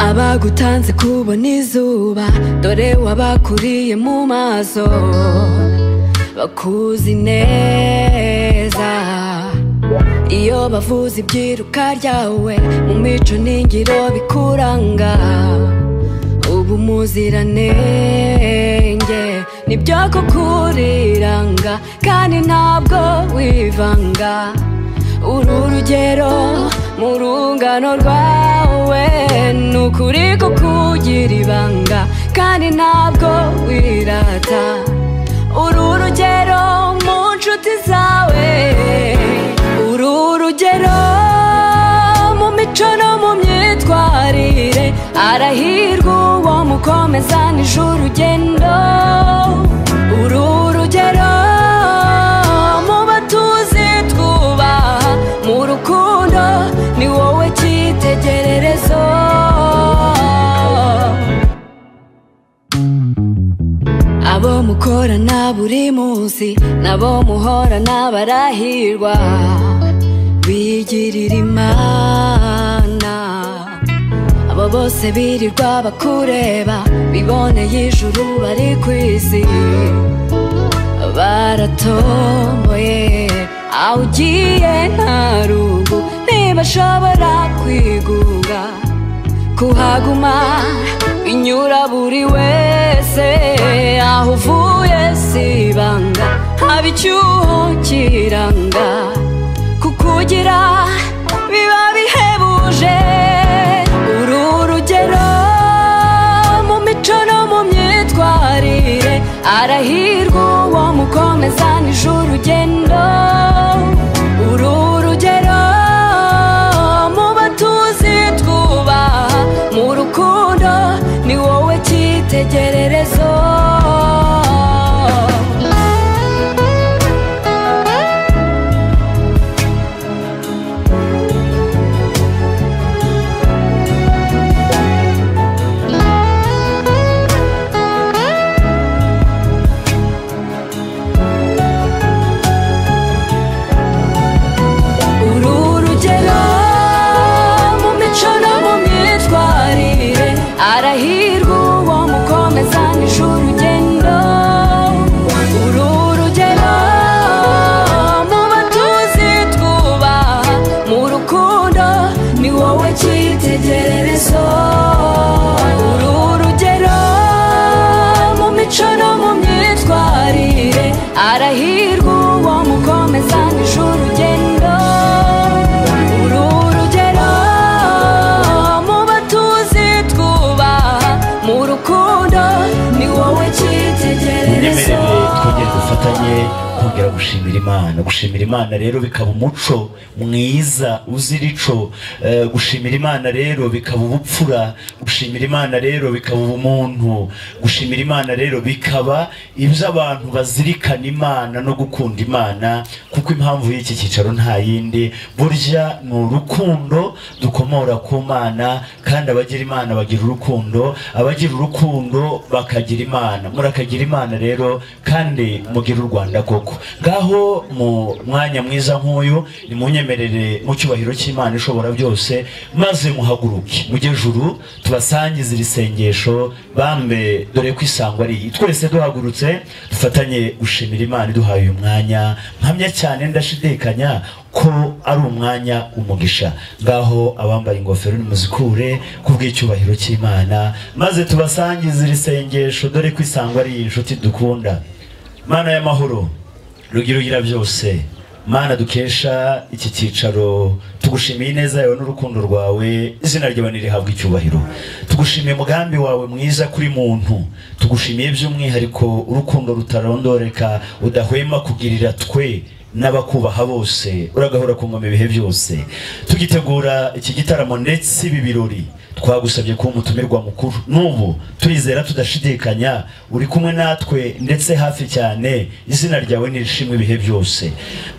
abagutanze kubona izuba dore wabakuriye mu maso bakuzi neza iyo bavuze ibyiruka ryawe mu mico n'ingiro bikuranga ubu muziranenge nibyo kukuriranga kandi ntabwo wivanga uru rugero mu rungano rwawe ni ukuri kukugira ibanga kandi ntabwo wirata uru rugero mu nshuti zawe uru rugero mu mico no mu myitwarire arahirwa uwo mukomezana ejo urugendo uru rugero mu batuzi twubaha mu rukundo ni wowe cyitegererezo abo mukorana buri munsi nabo muhorana barahirwa bigirira imana abo bose birirwa bakureba biboneye ijuru bari ku isi baratomboye aho ugiye nta rungu ntibashobora kwigunga kuhaguma inyura buri wese aho uvuye si ibanga haba icyuho kiranga kukugira biba bihebuje uru rugero mu mico no mu myitwarire arahirwa uwo mukomezana ejo urugendo uru rugero mu batuzi twubaha mu rukundo ni wowe cyitegererezo uru rugero mu mico no mu myitwarire arahirwa uwo mukomezana ejo urugendo uru rugero mu batuzi twubaha mu rukundo ni wowe cyitegererezo uru rugero mu mico no mu myitwarire arahirwa uwo mukomezana ejo urugendo uru rugero mu batuzi twubaha mu rukundo ni wowe cyitegererezo nyemerere twongere dufatanye kongera gushimira imana gushimira imana rero bikaba umuco mwiza uzira ico Eh, gushimira imana rero bikaba ubupfura gushimira imana rero bikaba ubumuntu gushimira imana rero bikaba ibyo abantu bazirikana imana no gukunda imana kuko impamvu y'iki cyicaro nta yindi burya ni urukundo dukomora ku mana kandi abagira imana bagira urukundo abagira urukundo bakagira imana murakagira imana rero kandi mugira u rwanda koko ngaho mu mwanya mwiza nk'uyu nimunyemerere mu cyubahiro cy'imana ishobora byose maze muhaguruke mujye juru tubasangize iri sengesho bambe dore ko isango ari iyi twese duhagurutse dufatanye gushimira imana iduhaye uyu mwanya mpamya cyane ndashidikanya ko ari umwanya umugisha ngaho abambaye ingofero nimuzikure ku bw'icyubahiro cy'imana maze tubasangize iri sengesho dore ko isango ari iyi nshuti dukunda mana y'amahoro rugira ugira byose mana dukesha iki cyicaro tugushimiye ineza yawe n'urukundo rwawe izina ryawe nirihabwa icyubahiro tugushimiye umugambi wawe mwiza kuri muntu tugushimiye by'umwihariko urukundo rutarondoreka udahwema kugirira twe n'abakubaha bose uragahora ku ngoma ibihe byose tugitegura iki gitaramo ndetse ibi birori twagusabye kuba umutumirwa mukuru n'ubu turizera tudashidikanya uri kumwe natwe ndetse hafi cyane izina ryawe nirishimwe ibihe byose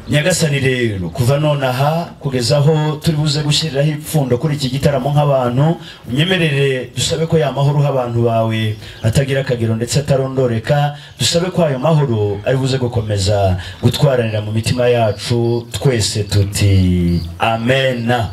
nyagasani rero kuva nonaha kugeza aho turi buze gushyiriraho ipfundo kuri iki gitaramo nk'abantu unyemerere dusabe ko ya mahoro uha abantu bawe atagira akagero ndetse atarondoreka dusabe ko ayo mahoro ari buze gukomeza gutwaranira mu mitima yacu twese tuti amena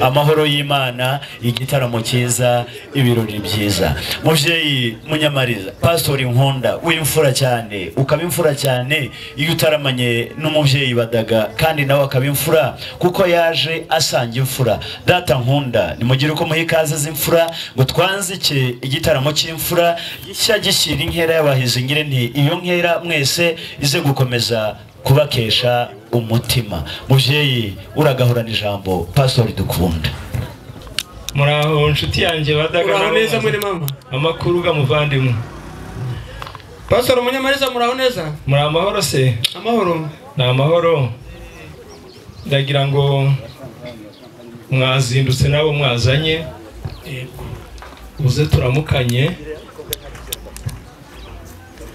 amahoro y'imana igitaramo cyiza ibirori byiza mubyeyi munyamariza pasitori nkunda w'imfura cyane ukaba imfura cyane iyo utaramanye n'umubyeyi badaga kandi nawe akaba imfura kuko yaje asanga imfura data nkunda nimugire uko muha ikaze z'imfura ngo twanzike igitaramo cy'imfura gishya gishyira inkera y'abahizi ngire nti iyo nkera mwese ize gukomeza kubakesha umutima mubyeyi uragahorana ijambo pasitori dukunda muraho inshuti yanjye muraho neza mwene badaga mama amakuru gamuvandimwe pastor munyamariza muraho neza muri amahoro se amahoro ni amahoro ndagira ngo mwazindutse nabo mwazanye uze turamukanye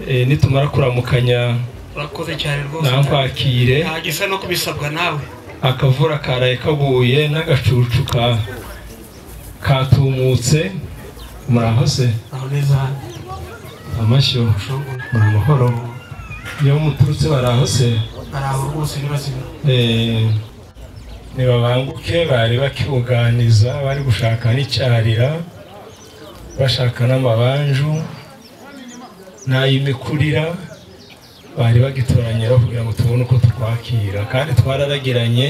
Eh, nitumara kuramukanya urakoze cyane rwose namkwakire ntagisa no kubisabwa nawe akavura karaye kaguye n'agacucu ka katumutse muraho se muraho neza amashyo shongora muri amahoro iyo muturutse baraho se baraho rwose ni bazima Eh, nibabanguke bari bakibuganiza bari gushaka n'icyarira bashaka n'amabanju n'ay'imikurira bari bagitoranyira kugira ngo tubone uko twakira kandi twararagiranye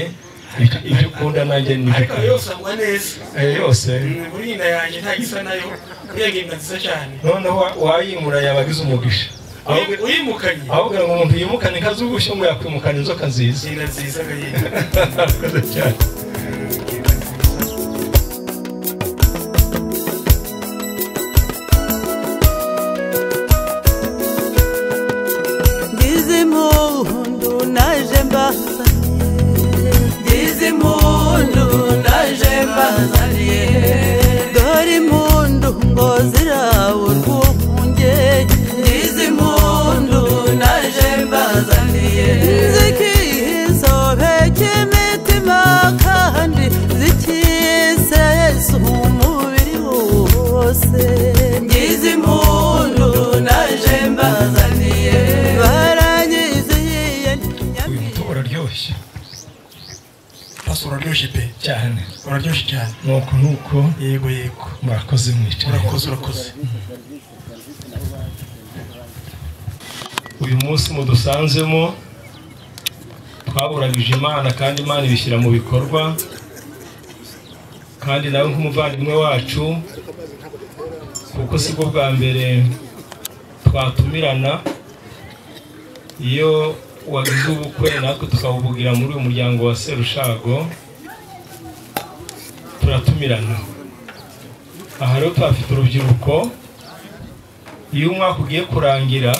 ibyo- ibyo ukunda nanjye nibyo ariko ukunda. yose agwa neza Eh, yose muri iyi nda yanjye ntagisa nayo uriya ngingo nziza cyane noneho wa- wayimura yabagize umugisha Uyi- ahubwo uyimukanye ahubwo ngo umuntu yimukane inka z'ubushyo ngo yakwimukana inzoka nziza nginda nziza agahinda Murakoze cyane. Ndizi mundu naje mbazaniye Ndizi mundu naje mbazaniye Dore mundu ngo ziraburwa ufunge Ndizi mundu naje mbazaniye Zikizobe cy'imitima kandi zikisesa umubiri wose Ndizi mundu naje mbazaniye Baranyiziye uyu muti uraryoshye pastor uraryoshye pe cyane uraryoshye cyane nuko nuko yego yego murakoze mwicaye urakoze urakoze uyu munsi mudusanzemo twaburagije imana kandi imana ibishyira mu bikorwa kandi nawe nk'umuvandimwe wacu kuko si bwo bwa mbere twatumirana iyo wagize ubukwe natwe tukawubugira muri uyu muryango wa serushago turatumirana aha rero tuhafite urubyiruko iyo umwaka ugiye kurangira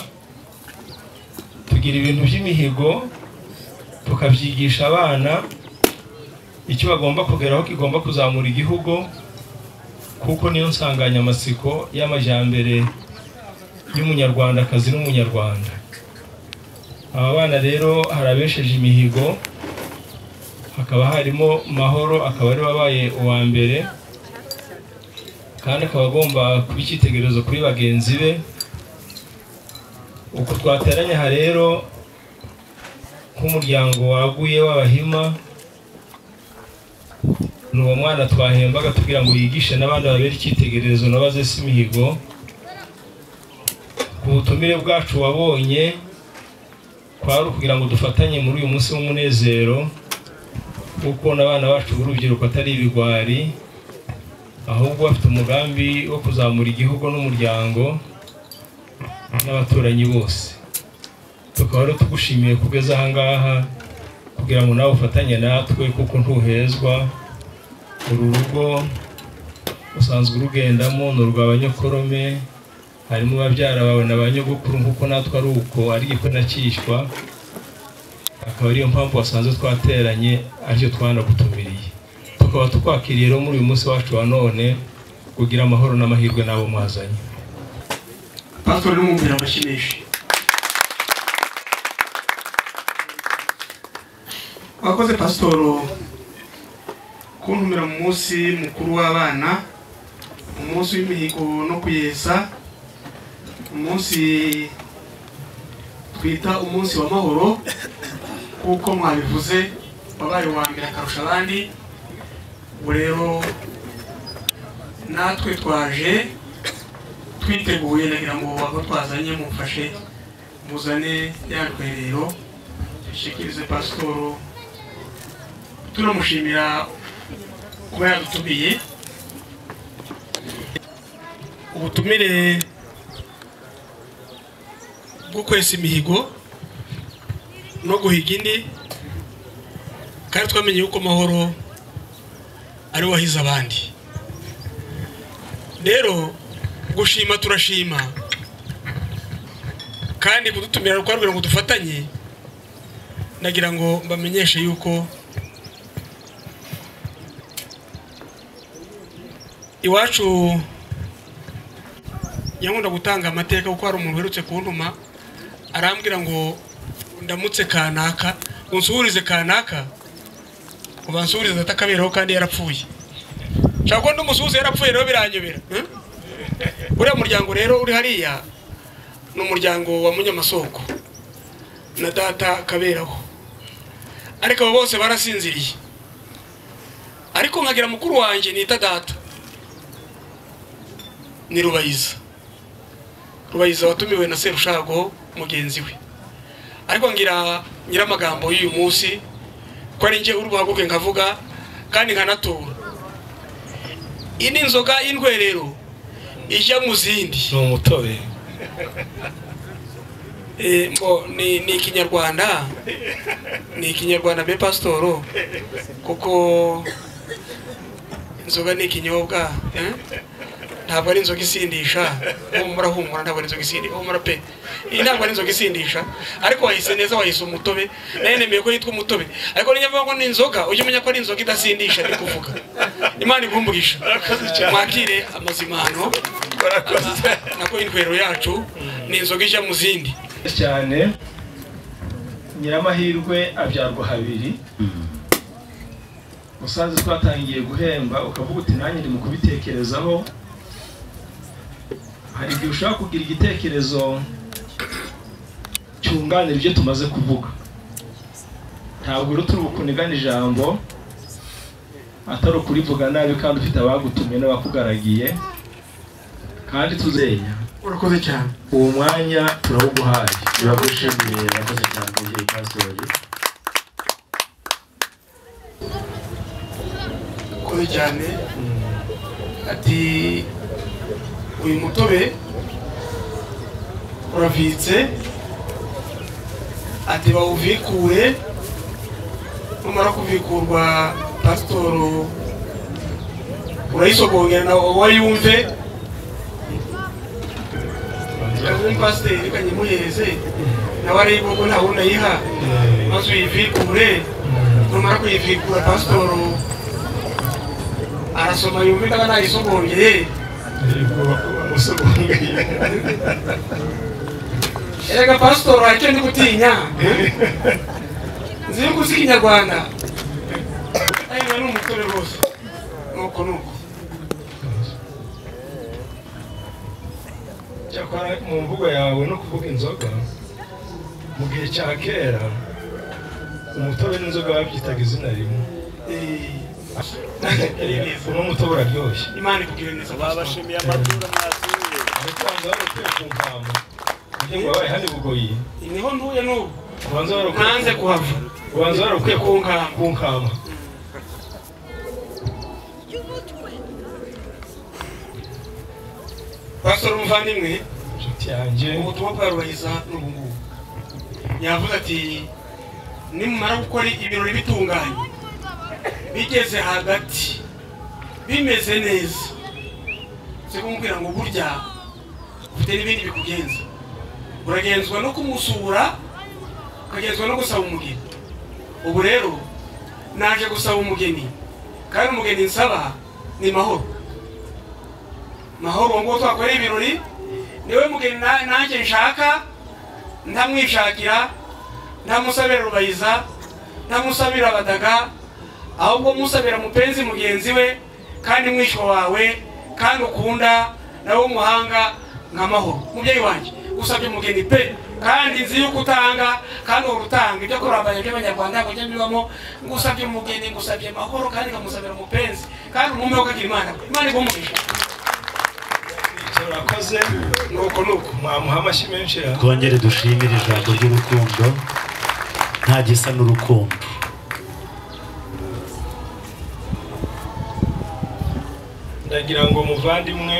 tugira ibintu by'imihigo tukabyigisha abana icyo bagomba kugeraho kigomba kuzamura igihugu kuko niyo nsanganyamatsiko y'amajyambere y'umunyarwandakazi n'umunyarwanda aba bana rero hari abesheje imihigo hakaba harimo mahoro akaba ari wabaye uwa mbere kandi akaba agomba kuba icyitegererezo kuri bagenzi be uku twateranye aha rero nk'umuryango waguye w'abahima ni uwo mwana twahembaga tugira ngo yigishe n'abandi babere icyitegererezo nabaze si imihigo ku butumire bwacu wabonye kwari ukugira ngo dufatanye muri uyu munsi w'umunezero wo kubona abana bacu b'urubyiruko atari ibigwari ahubwo bafite umugambi wo kuzamura igihugu n'umuryango n'abaturanyi bose tukaba rero tugushimiye kugeza aha ngaha kugira ngo nawe ufatanye natwe kuko ntuhezwa uru rugo usanzwe urugendamo ni urwa abanyakorome harimo babyara bawe na ba nyogokuru nk'uko natwe ari uko ari gikwe na cyishywa akaba ariyo mpamvu wasanze twateranye aricyo twanagutumiriye tukaba tukwakiriye rero muri uyu munsi wacu wa none kugira amahoro n'amahirwe n'abo mwazanye pastor urumvira amashyi menshi wakoze pasitoro kuntumira mu munsi mukuru w'abana umunsi w'imihigo no kuyesa umunsi twita umunsi w'amahoro kuko mwabivuze wabaye uwa mbere akarusha abandi ubu rero natwe twaje twiteguye nagira ngo aho twazanye mufashe muzane ya rwerero dushyikirize pasiporo turamushimira kuba yadutumiye ubutumire bwo kwesa imihigo no guhiga indi kandi twamenye yuko amahoro ari wahize abandi rero gushima turashima kandi kudutumira kugira ngo dufatanye nagira ngo mbamenyeshe yuko iwacu yankunda gutanga amateka kuko hari umuntu uherutse kuntuma arambwira ngo ndamutse kanaka ngo nsuhurize kanaka ngo bansuhurize atakabereho kandi yarapfuye nshobora kuba n'umusuhuza yarapfuye rero biranyobera eh? uriya muryango rero uri hariya ni umuryango wa munyamasoko na data kaberaho ariko abo bose barasinziriye ariko nkagira mukuru wanjye nita data ni rubayiza rubayiza watumiwe na serushago mugenzi we ariko ngira nyiramagambo y'uyu munsi ko ari njye urubaguke nkavuga kandi nkanatura iyi ni inzoga y'indwerero ijya mu zindi ni umutobe Eh, mbo ni ni ikinyarwanda ni ikinyarwanda be pasitoro kuko inzoga ni ikinyobwa eh? ntabwo ari inzoga isindisha humura humura ntabwo ari inzoga isindisha humura pe iyi ntabwo ari inzoga isindisha ariko wayise neza wayise umutobe nayo nemeye ko yitwa umutobe ariko niba mvuga ngo ni inzoga ujye umenya ko ari inzoga idasindisha ndi kuvuga imana igumburisha mwakire amazimano Ama- nako indwero yacu ni inzoga ijya mu zindi cyane nyiramahirwe abyarwa habiri musanze twatangiye guhemba ukavuga uti nanjye ndi mu kubitekerezaho hari igihe ushobora kugira igitekerezo cyunganira ibyo tumaze kuvuga ntabwo rero turi bukunigane ijambo atari ukurivuga nabi kandi ufite abagutumye n'abakugaragiye kandi tuzenya urakoze cyane uwo mwanya turawuguhaye turagushimiye urakoze cyane mubyeyi pasitori urakoze cyane ati uyu mutobe uravitse ati bawuvikure numara kuvikurwa pasitoro urayisogongera nawe wowe yumve umupasiteri kanyimuheze nawe arayibongo ntawe unayiha maze uyivikure numara kuyivikura pasitoro arasoma yumve ndaba nayisogongeye erega pasitori wacyo ndi gutinya nzi yuko uzi ikinyarwanda ayiwe ni umutore rwose nuko nuko cyakora mu mvugo yawe no kuvuga inzoga mu gihe cya kera umutobe n'inzoga babyitaga izina rimwe Eh, uno mutobe uraryoshye imana ikugire neza pasitori babashimiye amaturo mwasuye ariko wanza wari ukwiye kumpama kugira ngo wabaye hano i bugoyi niho ntuye n'ubu ubanza wari ukwiye nanze kuhava ubanza wari ukwiye kunkama kunkama pasitori umuvandimwe inshuti yanjye ubutumwa bwa rubayiza ni ubu ngubu yavuze ati nimumara gukora ibirori bitunganye bigeze hagati bimeze neza si kumubwira ngo burya ufite n'ibindi bikugenza uragenzwa no kumusura ukagenzwa no gusaba umugeni ubu rero naje gusaba umugeni kandi umugeni nsaba ni mahoro mahoro uwo nguwo twakoreye ibirori niwe mugeni na- nanjye nshaka ntamwishakira ntamusabira rubayiza ntamusabira abadaga ahubwo musabira mupenzi mugenzi we kandi mwishwa wawe kandi ukunda nawe w'umuhanga nkamahoro umubyeyi wanjye usabye umugeni pe kandi nzi yuko utanga kandi uhora utanga ibyo kurambaye by'abanyarwanda ntabwo njya bibamo ngo usabye umugeni ngusabye amahoro kandi nkamusabira umupenzi kandi umume ukagira imana we imana igumurisha murakoze nuko nuko mwamuha amashyi menshi ya twongere dushimire ijambo ry'urukundo nta gisa n'urukundo ndagira ngo muvandimwe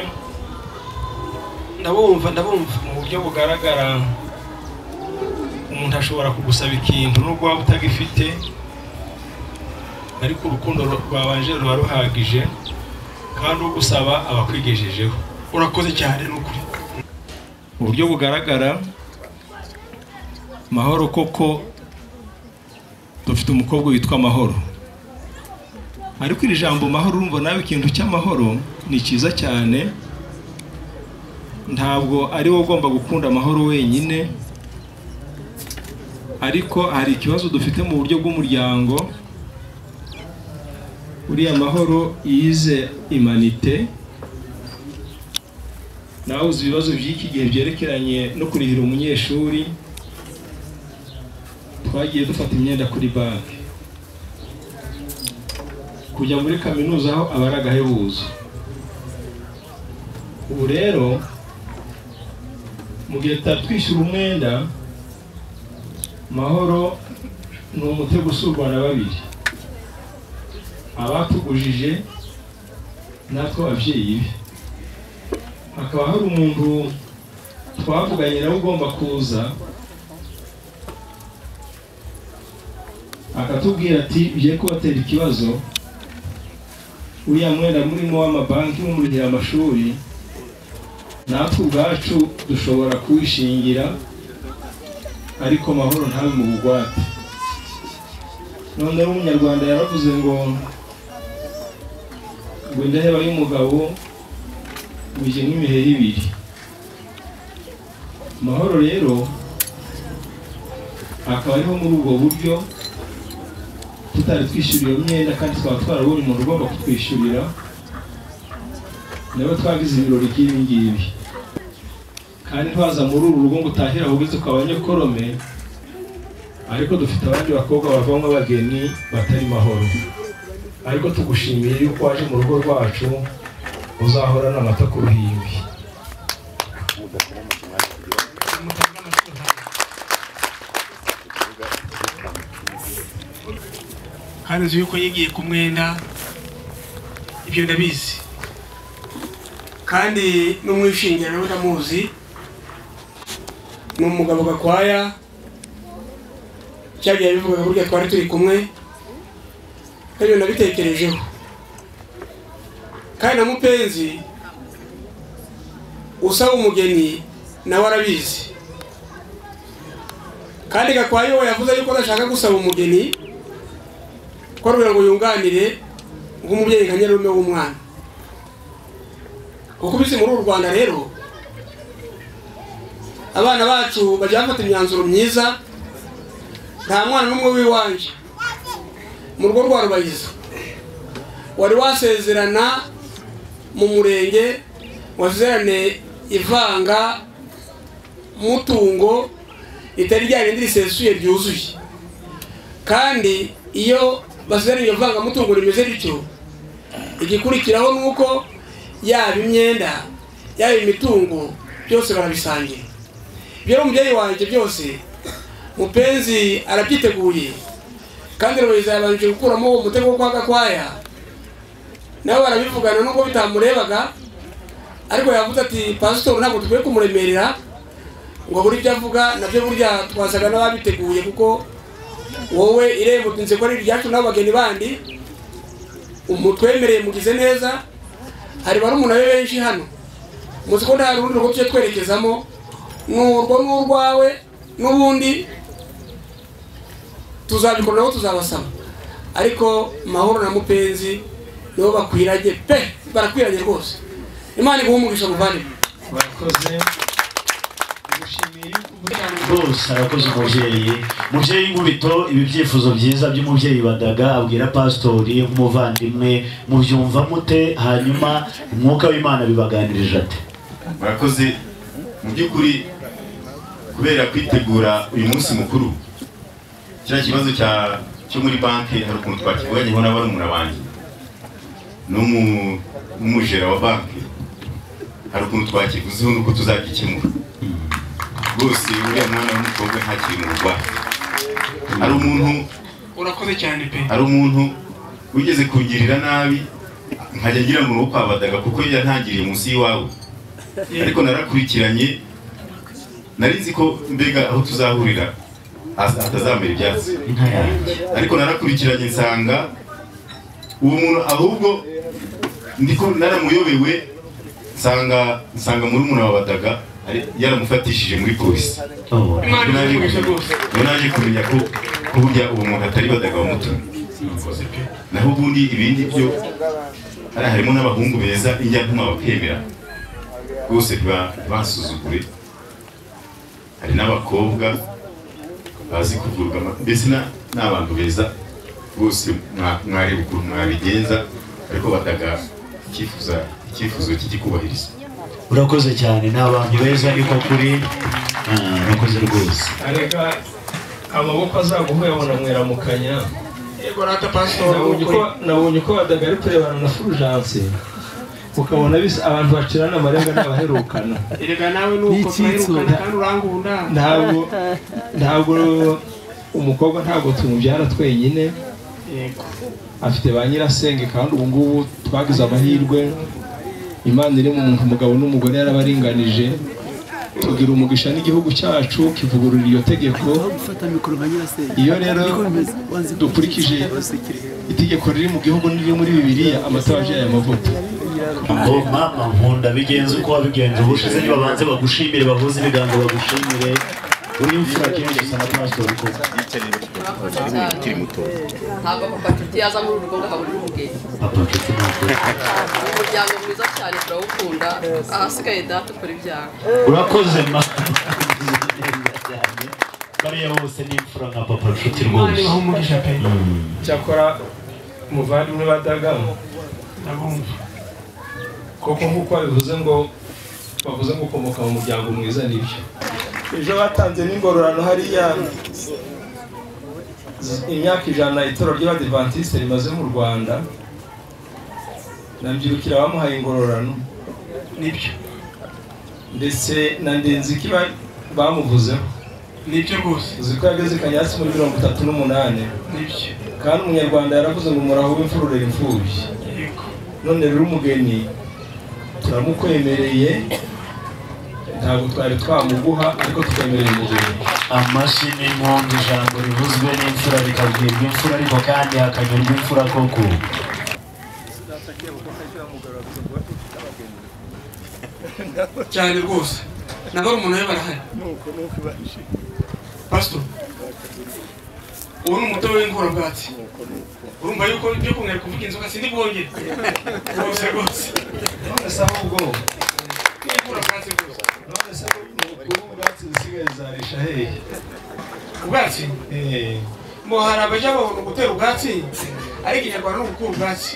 ndabumva ndabumva mu buryo bugaragara umuntu ashobora kugusaba ikintu nubwo waba utagifite ariko urukundo rwabanje ruba ruhagije kandi ugusaba aba akwigejejeho urakoze cyane ni ukuri mu buryo bugaragara mahoro koko dufite umukobwa witwa mahoro ariko iri jambo mahoro urumva nawe ikintu cy'amahoro ni cyiza cyane ntabwo ari wowe ugomba gukunda amahoro wenyine ariko hari ikibazo dufite mu buryo bw'umuryango uriya mahoro yize imanite nawe uzi ibibazo by'iki gihe byerekeranye no kurihira umunyeshuri twagiye dufata imyenda kuri banki kujya muri kaminuza aho aba ari agahebuzo ubu rero mu gihe tutari twishyura umwenda mahoro ni umutego usurwa na babiri abatugujije natwe ababyeyi be hakaba hari umuntu twavuganye nawe ugomba kuza akatubwira ati ugiye kubatera ikibazo uriya mwenda murimo w'amabanki mumurihira amashuri natwe ubwacu dushobora kuwishingira ariko mahoro ntabe mu bugwate noneho umunyarwanda yaravuze ngo ngo indaheba y'umugabo buje nk'imiheha ibiri mahoro rero akaba ariho muri ubwo buryo tutari twishyura iyo myenda kandi twaba twarabonye umuntu ugomba kutwishyurira nabo twagize ibirori nk'ibi ngibi kandi ntiwaza muri uru rugo ngo utahire ahubwo ukaba nyokorome ariko dufite abandi bakobwa bavamo abageni batari mahoro ariko tugushimiye yuko waje mu rugo rwacu uzahorana amata ku ruhimbi kandi uzi yuko yigiye ku mwenda ibyo ndabizi kandi n'umwishingira nawe ndamuzi ni umugabo gakwaya cyagiye abivugaga burya twari turi kumwe kandi nabitekerejeho kandi na mupenzi usaba umugeni nawe arabizi kandi gakwaya we yavuze yuko adashaka gusaba umugeni ko kugira ngo yunganire nk'umubyeyi nka nyarume w'umwana kuko ubizi muri uru rwanda rero abana bacu bajya bafata imyanzuro myiza nta mwana n'umwe w'iwanjye mu rugo rwa rubayiza wari wasezerana mu murenge wasezerane ivanga mutungo ritari ryarindi risesuye ryuzuye kandi iyo basezeranye iyo vangamutungo rimeze rityo igikurikiraho ni uko yaba imyenda yaba imitungo byose barabisangira ibyo rero umubyeyi wanjye byose mupenzi arabyiteguye kandi rubayiza yabanje gukuramo uwo mutego wo kwa gakwaya nawe barabivugana nubwo bitamurebaga ariko yavuze ati pasitori ntabwo dukwiye kumuremerera ngo abure ibyo avuga nabyo burya twasaga n'ababiteguye kuko wowe irembo tunze ko ari iryacu n'abageni bandi umutwemereye mugize neza hari barumuna be benshi hano muzi ko nta rundi rugo tujya twerekezamo n'urwo n'urwawe n'ubundi tuzabikora nabo tuzabasaba ariko mahoro na mupenzi nibo bakwiranye pe barakwiranye rwose imana iguha umugisha muvandimwe murakoze dushimiye rwose arakoze umubyeyi mubyeyi nkubito ibi byifuzo byiza by'umubyeyi badaga abwira pasitori nk'umuvandimwe mubyumva mute hanyuma umwuka w'imana bibaganirije ate murakoze mu by'ukuri kubera kwitegura uyu munsi mukuru kiriya kibazo cya- cyo muri banki hari ukuntu twakivuganyeho na barumuna banjye n'umu- n'umujera wa banki hari ukuntu twakivuzeho n'uko tuzagikemura rwose uriya mwana w'umukobwa ntakiri mu rwanda hari umuntu urakoze cyane pe hari umuntu wigeze kungirira nabi nkajya ngira ngo ni ukwabadaga kuko yantangiriye munsi y'iwawe ariko narakurikiranye nari nzi ko mbega aho tuzahurira hasa- hatazamera ibyatsi inka yanjye ariko narakurikiranye nsanga uwo muntu ahubwo ndiko naramuyobewe nsanga nsanga muri umuntu wabadaga yaramufatishije muri polisi Oh, imana izaguhisha rwose ubu naje kumenya ko ko burya uwo muntu atari badaga bamutumye urakoze pe naho ubundi ibindi byo hariya harimo n'abahungu beza ijyantuma bakemera rwose ntiba- ntibasuzugure hari n'abakobwa bazi kuvurwa ama- mbese na- ni abantu beza rwose mwa- mwareba ukuntu mwabigenza ariko badaga icyifuza icyifuzo kikikubahiriza urakoze cyane ni abantu beza niko kuri Ah, urakoze rwose areka amaboko azaguhe yabona mweramukanya yego rata pasitori nabonye uko nabonye uko badaga ari kurebana na furujanse ukabona bisa abantu bacirana amarenga n'abaherukana erega nawe nuko turahirukana kandi urangunda ntabwo ntabwo umukobwa ntabwo tumubyara twenyine yego afite ba nyirasenge kandi ubu ngubu twagize amahirwe imana iri mu umugabo n'umugore yarabaringanije tugira umugisha n'igihugu cyacu kivugurura iyo tegeko iyo rero dukurikije itegeko riri mu gihugu n'iri muri bibiliya amata abyaye amavuta ngo mama nkunda bigenze uko wabigenje ubushize nibabanze bagushimire bavuze ibigango bagushimire uri imfura kenshi usa na pasitori ko ukiri muto ntabwo papa nshuti yaza muri urugo ngo habure umugeni papa nshuti ntabwo umuryango mwiza cyane turawukunda ahasigaye data ukora ibyaha urakoze mama bariya bose ni imfura nka papa nshuti imana rwose ibaha umugisha pe cyakora umuvandimwe badagamo ndabumva koko nk'uko babivuze ngo bavuze ngo ukomoka mu muryango mwiza nibyo ejo batanze n'ingororano hariya z- imyaka ijana itorero ry'abadivantisite rimaze mu rwanda nabyirukira abamuhaye ingororano nibyo ndetse na ndenziki ba- bamuvuzeho nibyo rwose uzi ko yageze kanyatsi muri mirongo itatu n'umunani nibyo kandi umunyarwanda yaravuze ngo umuraho w'imfurure imfubyi yego none rero umugeni turamukwemereye ntabwo twari twamuguha ariko twemereye umugeni amashyi n'impundu ijambo rivuzwe n'imfura rikabwirwa imfura ariko kandi hakanyurwa imfura koko cyane rwose nawe umuntu we barahari pasito ubu ni umutobe w'inkorabwatsi urumva yuko ibyo kumwereka kuvuga inzoga sindi bwongere rwose rwose none se ahubwo inkorabwatsi rwose none se ubu ubwatsi busigaye zarisha hehe ubwatsi Eh, ngo hari abaja babona ugutera ubwatsi ariko inyarwanda ni ugukura ubwatsi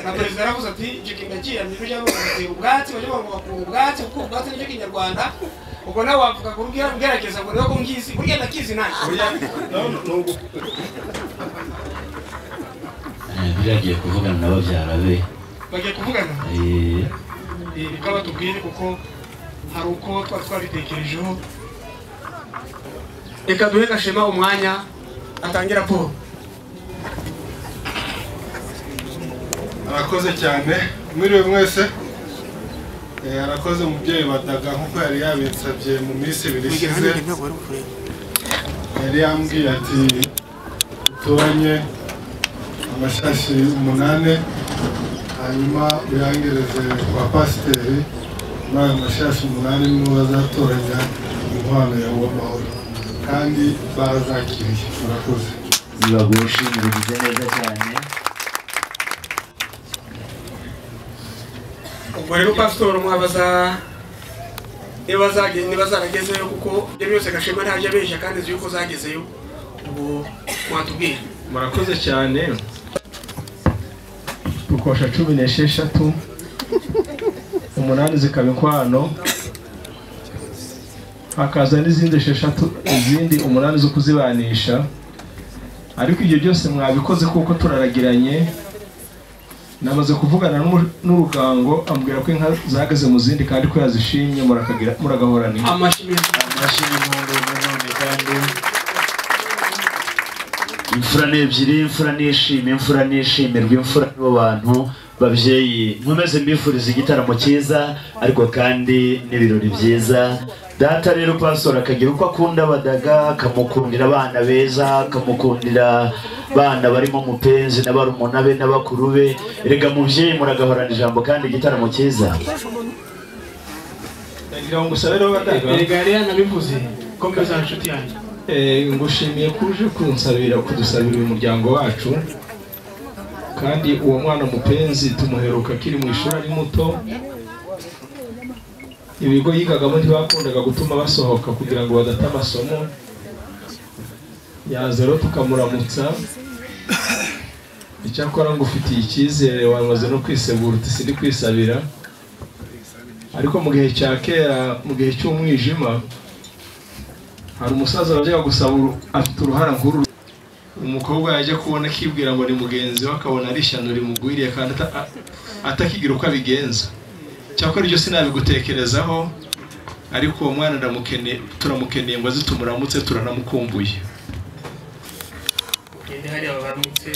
na perezida yaravuze ati icyo kintu ndakiyamye ko cyangwa gutera ubwatsi bajya bavuga gukura ubwatsi gukura ubwatsi nicyo kinyarwanda ubwo nawe wavuga ngo ubwira ubwerageza ngo niwe ko ngizi burya ndakizi nanjye burya none ni ugu- biragiye kuvugana na babyara be bagiye kuvugana Eh, reka batubwire kuko hari uko twari twabitekerejeho reka duhe gashema umwanya atangira raporo arakoze cyane mwiriwe mwese Eh, arakoze umubyeyi badaga nk'uko yari yabinsabye mu minsi ibiri ishize yari yambwiye ati utoranye amashashi umunani hanyuma uyangereze kwa pasiteri muri ayo mashashi umunani nibo bazatoranya inkwano ya uwamahoro kandi barazakiriye murakoze nibagushimire ugize neza cyane ubwo rero pasitori mwabaza niba zaragezeyo kuko ibyo byose gashema ntajya abeshya kandi azi yuko zagezeyo ubwo mwatubwira murakoze cyane rukosha cumi n'esheshatu umunani zikaba inkwano hakaza n'izindi esheshatu izindi umunani zo kuzibanisha ariko ibyo byose mwabikoze kuko turaragiranye namaze kuvugana n'umu- n'urugango ambwira ko inka zahagaze mu zindi kandi ko yazishimye murakagira- muragahorana inka amashimwe amashyi y'impundu nanone kandi imfura ni ebyiri imfura nishima imfura nishimirwa imfura nibo bantu babyeyi nkomeze mbifuriza igitaramo cyiza ariko kandi n'ibirori byiza data rero pasoro akagira uko akunda abadaga akamukundira abana beza akamukundira abana barimo mupenzi na barumuna be n'abakuru be erega mubyeyi muragahorana ijambo kandi igitaramo cyiza ndagira ngo usabe rero badaga erega nabivuze ko mbeza inshuti yanjye Eh, ngushimiye ko uje kunsabira kudusabira uyu muryango wacu kandi uwo mwana mupenzi tumuheruka akiri mu ishuri ari muto ibigo yigagamo ntibakundaga gutuma basohoka kugira ngo badate amasomo yaza rero tukamuramutsa icyakora ngufitiye icyizere wamaze no kwisegura uti sindi kwisabira ariko mu gihe cya kera mu gihe cy'umwijima hari umusaza wajyaga gusaba uru- afite uruhara nk'uru umukobwa yajya kubona akibwira ngo ni mugenzi we akabona ari ishyano rimugwiriye kandi ata- a- atakigira uko abigenza cyakora ibyo sinabigutekerezaho ariko uwo mwana ndamukeneye turamukeneye ngo aze tumuramutse turanamukumbuye ugende hariya baramutse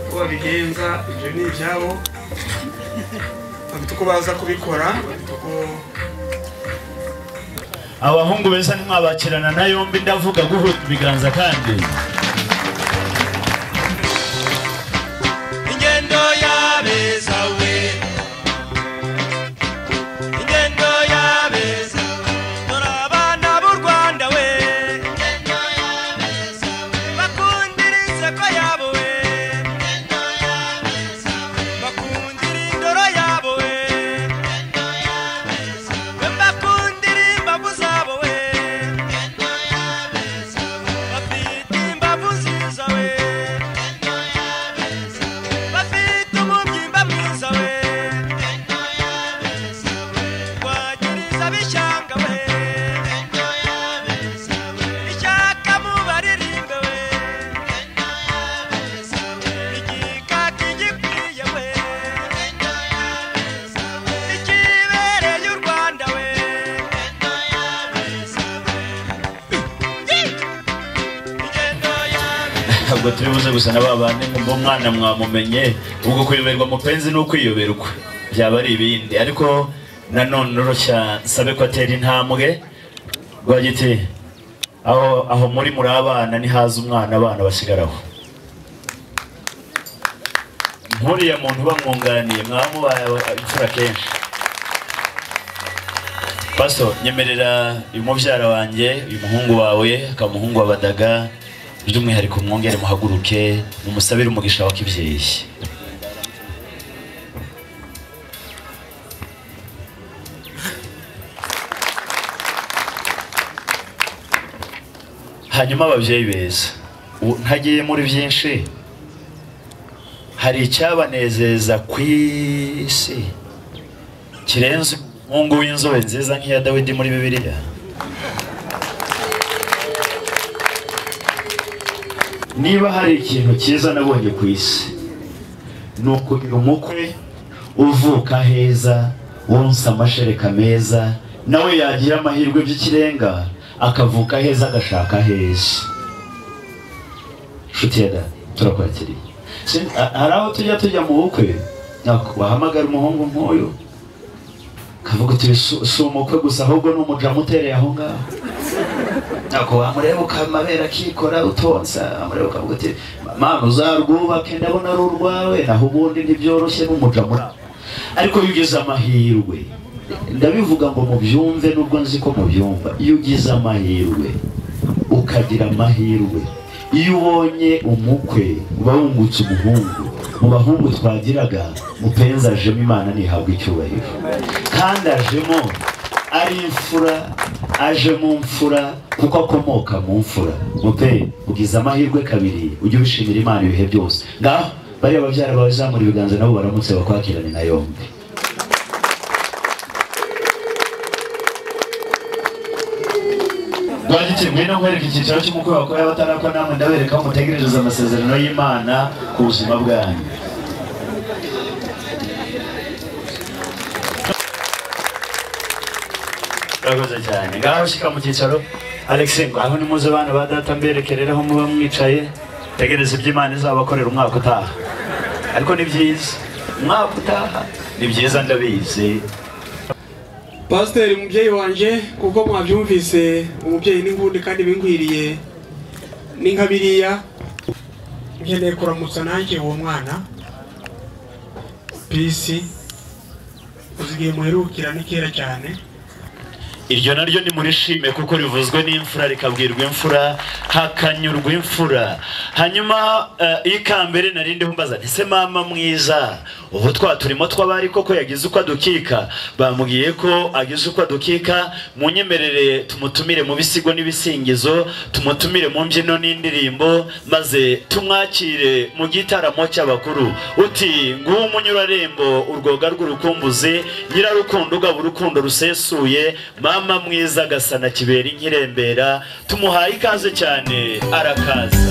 uko babigenza ibyo ni ibyabo bafite uko baza kubikora bafite uko abahungu beza ntimwabakirana na yombi ndavuga guhuta ibiganza kandi ingendo yabeza we ingendo yabeza dore abana b'u rwanda we ingendo yabeza we bakundira inseko yabo we ingendo yabeza we bakundira indoro yabo we ingendo yabeza we bakundira imbavu zabo we ingendo yabeza we bafite imbavu ziza we ingendo yabeza we bafite umubyimba mwiza we wagiriza bishanga we ishaka mu baririmbe we igikaka igikwiye we ikibereye u rwanda we ingendo yawe ntabwo turi buze gusa na ba bandi ngo umwana mwamumenye ubwo kuyoberwa mupenzi ni ukwiyoberwa byaba ari ibindi ariko nanone urushya nsabe ko atera intambwe rwagiti aho aho muri muri abana ntihaze umwana abana basigaraho nkuriya muntu bamwunganiye mwaba mubaye imfura kenshi Paso nyemerera uyu mubyara wanjye uyu muhungu wawe akaba umuhungu wabadaga by'umwihariko mwongere muhaguruke mumusabire umugisha wa kibyeyi hanyuma ababyeyi beza ubu ntagiye muri byinshi hari icyabanezeza ku isi kirenze umuhungu w'inzobe nziza nk'iya dawidi muri bibiliya niba hari ikintu cyiza nabonye ku isi ni ukugira umukwe uvuka heza wonsa amashereka meza nawe yagira amahirwe by'ikirenga akavuka heza agashaka heza nshuti ya data turakwakiriye Si- ha- hari aho tujya tujya mu bukwe nako wahamagara umuhungu nk'uyu kavuga uti "Si- si umukwe gusa ahubwo ni umujamu utereye aho ngaho ntabwo wamureba ukamabera akikora utonsa amureba ukavuga uti mama uzarwubake ndabona ari urwawe naho ubundi ntibyoroshye n'umujamu ariko iyo ugize amahirwe ndabivuga ngo mubyumve nubwo nzi ko mubyumva iyo ugize amahirwe ukagira amahirwe iyo ubonye umukwe uba wungutse umuhungu mu bahungu twagiraga mupenzi ajemo imana ntihabwa icyubahiro kandi ajemo ari imfura aje mu mfura kuko akomoka mu mfura mupe ugize amahirwe kabiri ujye ubishimira imana ibihe byose ngaho bariya babyara bawe zamura ibiganza nabo baramutse bakwakirane na yombi twagiteguye no guhereka icyiciro cy'umukwe wakorewe abatarakwa namwe ndabereka aho mutegerereza amasezerano y'imana ku buzima bwanyu murakoze cyane ngaho shyika mu cyicaro alexi ngo aho nimuze bana ba data mberekerera aho muba mwicaye tegereza iby'imana izabakorera umwaka utaha ariko ni byiza umwaka utaha ni byiza ndabizi pasiteri umubyeyi wanjye kuko mwabyumvise umubyeyi n'ingundi kandi bingwiriye ni nka biriya nkeneye kuramutsa nanjye uwo mwana pisi uzigiye muherukira ni kera cyane iryo naryo nimurishime kuko rivuzwe n'imfura rikabwirwa imfura hakanyurwa imfura hanyuma eh, ikambere narindi mbaza nti se mama mwiza ubu twa turimo tw'abari koko yagize uko adukika bamubwiye ko agize uko adukika munyemerere tumutumire mu bisigo n'ibisingizo tumutumire mu mbyino n'indirimbo maze tumwakire mu gitaramo cy'abakuru uti nguwo umunyurarembo urwoga rw'urukumbuzi nyirarukundo ugaba urukundo rusesuye mama mwiza agasana kibera inkirembera tumuhaye ikaze cyane arakaza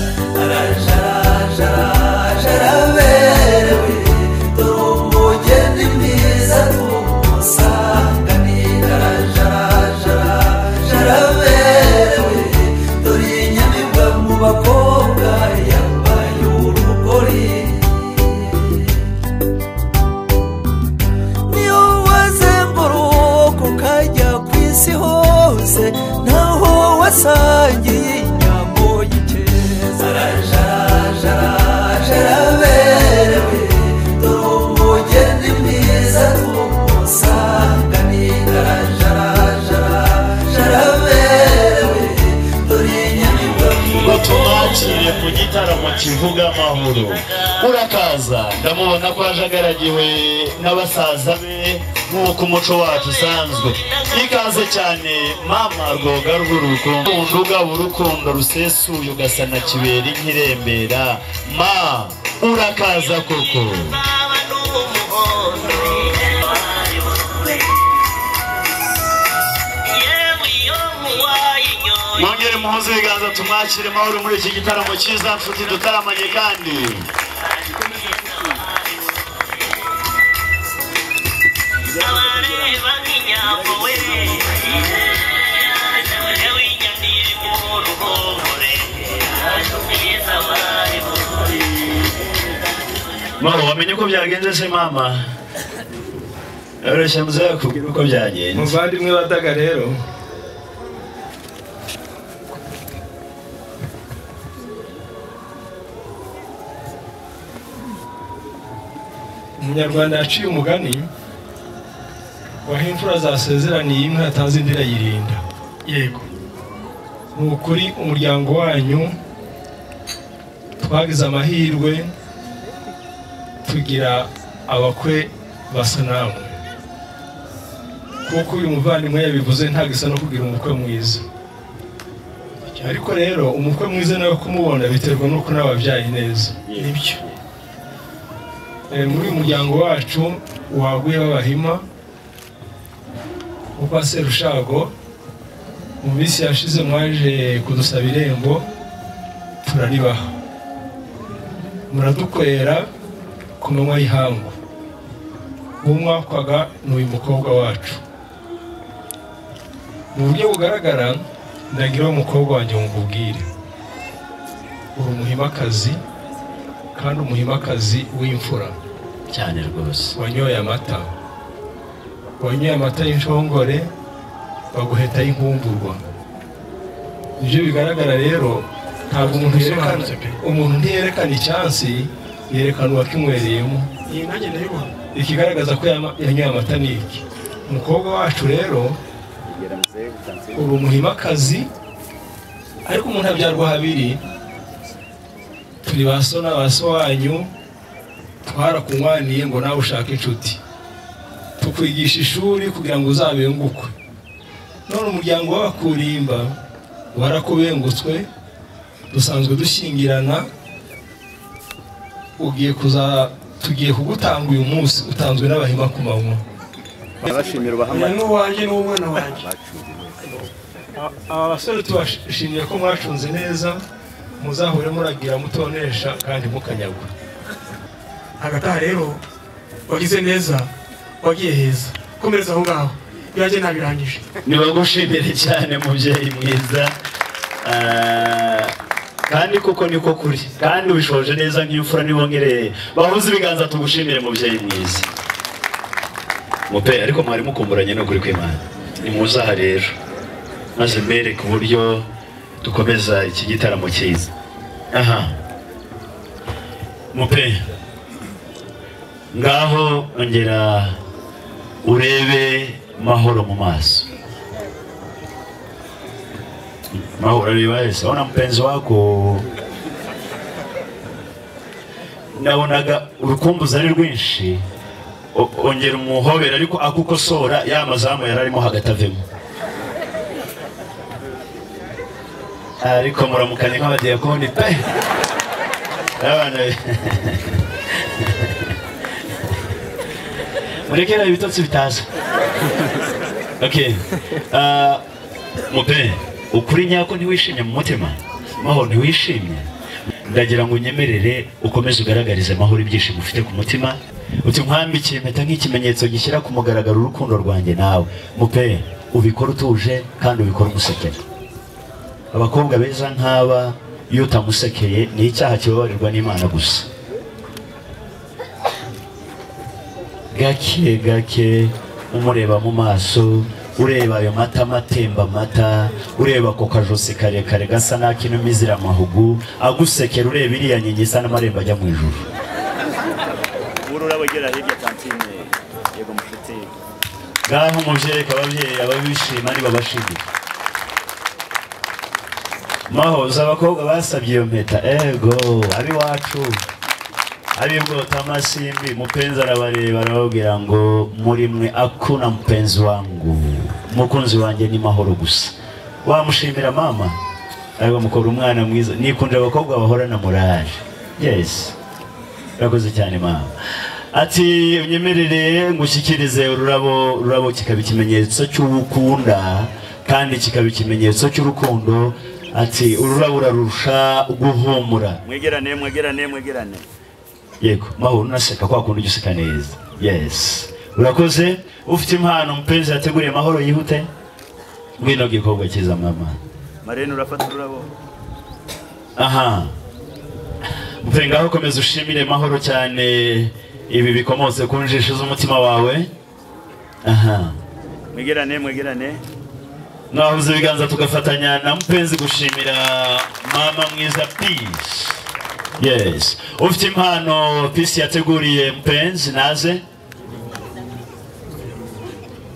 niyo wazenguruka ukajya ku isi hose naho wasangiye inyambo y'ikeza jaraberewe dore umugeni mwiza tumusanganira jaraberewe dore inyamibwa ngo tumwakire ku gitaramo kivuga amahoro urakaza ndamubona ko ajagaragiwe n'abasaza be nk'uko umuco wacu usanzwe ikaze cyane mama rwoga rw'urukundo ugaba urukundo rusesuye ugasana kibera inkirembera ma urakaza koko mwongere muhoze ibiganza tumwakire mahoro muri iki gitaramo cyiza nshuti dutaramanye kandi mahoro wamenye uko byagenze se mama yoroshye muze yakubwira uko byagenze muvandimwe badaga rero umunyarwanda yaciye umugani waho imfura zasezeraniye imwe yatanze indi irayirinda yego ni ukuri umuryango wanyu twagize amahirwe tugira abakwe basa namwe kuko uyu muvandimwe yabivuze ntabwo isa no kugira umukwe mwiza ariko rero umukwe mwiza nawe kumubona biterwa n'uko nawe wabyaye neza nibyo Eh, muri uyu muryango wacu waguye b'abahima uko serushago mu minsi yashize mwaje kudusaba irembo turaribaha muradukorera ku manywa y'ihangu uwo mwakwaga ni uyu mukobwa wacu mu buryo bugaragara ndagira uwo mukobwa wanjye mubwire uri umuhimakazi kandi umuhimakazi w'imfura cyane rwose wanyoye amata wanyoye amata y'inshongore baguheta y'inkumburwa nibyo bigaragara rero ntabwo umuntu yerekana umuntu ntiyerekana icyansi yerekana uwakinywereyemo iyi nanjye ndayibona ikigaragaza ko yama- yanyoye amata ni iki umukobwa wacu rero uri umuhimakazi ariko umuntu abyarwa habiri turi ba so na ba so wanyu twarakunywaniye ngo nawe ushake inshuti tukwigisha ishuri kugira ngo uzabengukwe none umuryango w'abakurimba warakubengutswe dusanzwe dushyingirana ugiye kuza tugiye kugutanga uyu munsi utanzwe n'abahima ku manywa uyu ni uwanjye n'uw'umwana wanjye Aba- aba basore tubashimiye ko mwacunze neza muzahure muragira mutonesha kandi mukanyagwa hagataha rero wagize neza wagiye heza komereza aho ngaho ibyanjye ntabirangije nibagushimire cyane mubyeyi mwiza Ah, kandi koko niko kuri kandi ubishoje neza nk'imfura nibongereye bahuze ibiganza tugushimire mubyeyi mwiza mupe ariko mwari mukumburanye n'ukuri kw'imana nimuzaha rero maze mbereke uburyo dukomeza iki gitaramo cyiza aha mupe ngaho ongera urebe mahoro mu maso mahoro liwaweza ona mpenzi wako nabonaga urukumbuzi ari rwinshi O- ongera umuhobera ariko akukosora ya mazamu yari arimo hagati avemo ariko muramukanye nk'abadiyakoni pe abana murekera ibitotsi bitaza okay Ah, mupe ukuri nyako ntiwishimye mu mutima mahoro ntiwishimye ndagira ngo unyemerere ukomeze ugaragarize mahoro ibyishimo ufite ku mutima uti nkwambikiye impeta nk'ikimenyetso gishyira ku mugaragaro urukundo rwanjye nawe mupe ubikore utuje kandi ubikore umusekera abakobwa beza nk'aba iyo utamusekeye ni icyaha kibabarirwa n'imana gusa gake gake umureba mu maso ureba ayo matama atemba amata ureba ako kajosi karekare gasa n'ak'inuma izira amahugu agusekera ureba iriya nkingi isa n'amarembo ajya mu ijuru ubura urabo ugera hirya kantine yego mushuti ngaho mubyereka ababyeyi ababishima ntibabashimira mahoza abakobwa basabye iyo mpeta ego ab'iwacu ab'ibwota amasimbi mupenzi arabareba arababwira ngo muri mwe akuna mupenzi wangu umukunzi wanjye ni mahoro gusa wamushimira mama ariko mukora umwana mwiza nikunje abakobwa bahorana muraje yes urakoze cyane mama ati unyemerere ngushyikirize ururabo ururabo kikaba ikimenyetso cy'ubukunda kandi kikaba ikimenyetso cy'urukundo ati ururabo urarusha guhumura mwegerane mwegerane mwegerane yego mahoro unaseka kwa kundi ujya useka neza yes urakoze ufite impano mupenzi yateguriye mahoro yihute ngwino gikobwa cyiza mama marene urafata ururabo aha mupenzi ngaho komeza ushimire mahoro cyane ibi bikomotse ku njisho z'umutima wawe aha mwegerane mwegerane mwahuze ibiganza tugafatanya na mupenzi gushimira mama mwiza peace yes ufite impano peace yateguriye mupenzi naze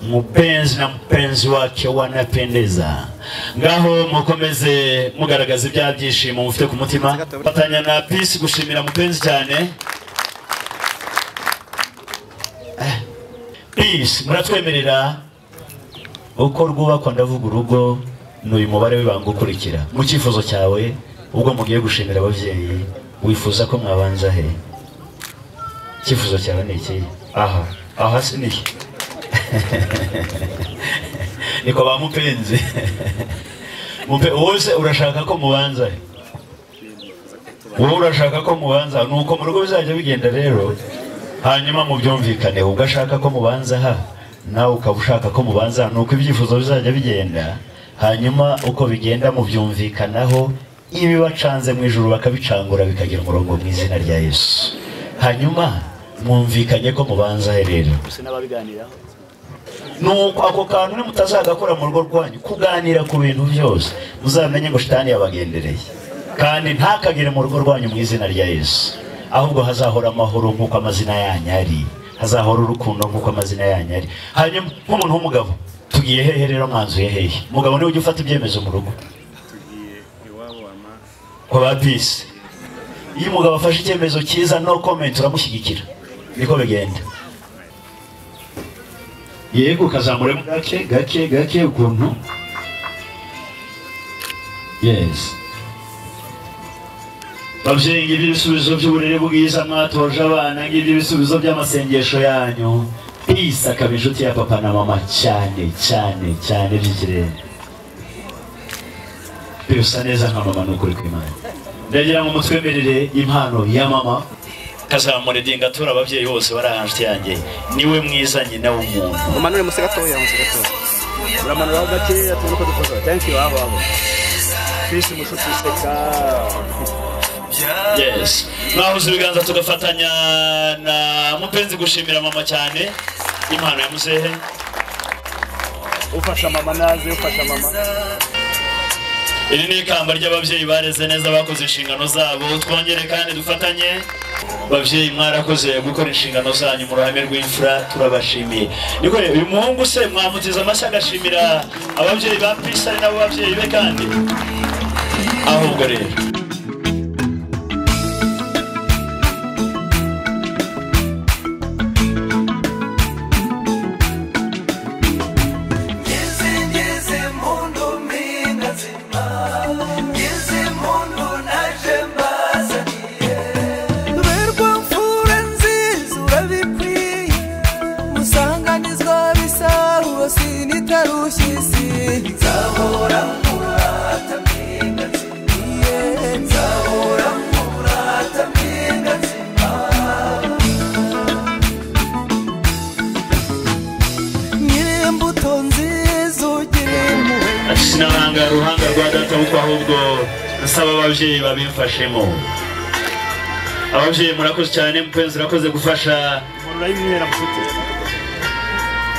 mupenzi na mpenzi wake wanapendeza ngaho mukomeze mugaragaza ibya byishimo mufite ku mutima fatanya na peace gushimira mupenzi cyane Eh, peace muratwemerera uko rwubakwa ndavuga urugo ni uyu mubare w'ibanga ukurikira mu cyifuzo cyawe ubwo mugiye gushimira ababyeyi wifuza ko mwabanza he icyifuzo cyawe ni iki aha aha si ni iki niko bamupenzi Mupe wose urashaka ko mubanza he wowe urashaka ko mubanza aha. nuko mu rugo bizajya bigenda rero hanyuma mubyumvikaneho ubwo ashaka ko mubanza aha nawe ukaba ushaka ko mubanza aha. nuko ibyifuzo bizajya bigenda hanyuma uko bigenda mubyumvikanaho ibibacanze mu ijuru bakabicangura bikagira umurongo mu izina rya yesu hanyuma mwumvikanye ko mubanza he rero gusa n'ababiganiraho nuko ako kantu ni mutazagakora mu rugo rwanyu kuganira ku bintu byose muzamenye ngo shitani yabagendereye kandi ntakagere mu rugo rwanyu mu izina rya yesu ahubwo hazahora amahoro nk'uko amazina yanyu ari hazahora urukundo nk'uko amazina yanyu ari hanyuma nk'umuntu w'umugabo tugiye hehe rero mwanzuye hehe umugabo niwe ujya ufata ibyemezo mu rugo tugiye iwabo wama kwa ba pisi iyo umugabo afashe icyemezo cyiza no comment uramushyigikira niko bigenda yego ukazamuremo gake gake gake ukuntu yes babyeyi ngibyo ibisubizo by'uburere bwiza mwatoje abana ngibyo ibisubizo by'amasengesho yanyu pisi akaba inshuti ya papa na mama cyane cyane cyane by'ikirenga pe usa neza nka mama ni ukuri kw'imana ndagira ngo mutwemerere impano ya mama kazamura idinga atura ababyeyi bose bari ahantu yanjye niwe mwiza nyina w'umuntu umanure munsi gatoya munsi gatoya uramanuraho gakeya tubone uko dukoza thank you abo abo bisi mushuti useka yes mwahuza ibiganza tugafatanya na mupenzi gushimira mama cyane impano ya muzehe ufasha mama naze ufasha mama iri ni ikamba ry'ababyeyi bareze neza bakoze inshingano zabo twongere kandi dufatanye babyeyi mwarakoze gukora inshingano zanyu mu ruhame rw'imfura turabashimiye niko rero uyu muhungu se mwamutiza amashyi agashimira ababyeyi ba pisi ari nabo babyeyi be kandi ahubwo rero ngeze ngeze mu ndumi ndazima ngeze mu ndu naje mbazaniye berwa mfura nziza urabikwiye musanganizwa bisahuwe sinitarushye isi nzahora murata mpinga nzima nzahora murata mpinga nzima nyir'imbuto nziza ugira impuhwe sinaranga ruhanga rwa data kuko ahubwo nsaba ababyeyi babimfashemo ababyeyi murakoze cyane mupenzi urakoze gufasha umanura y'imyera mushuti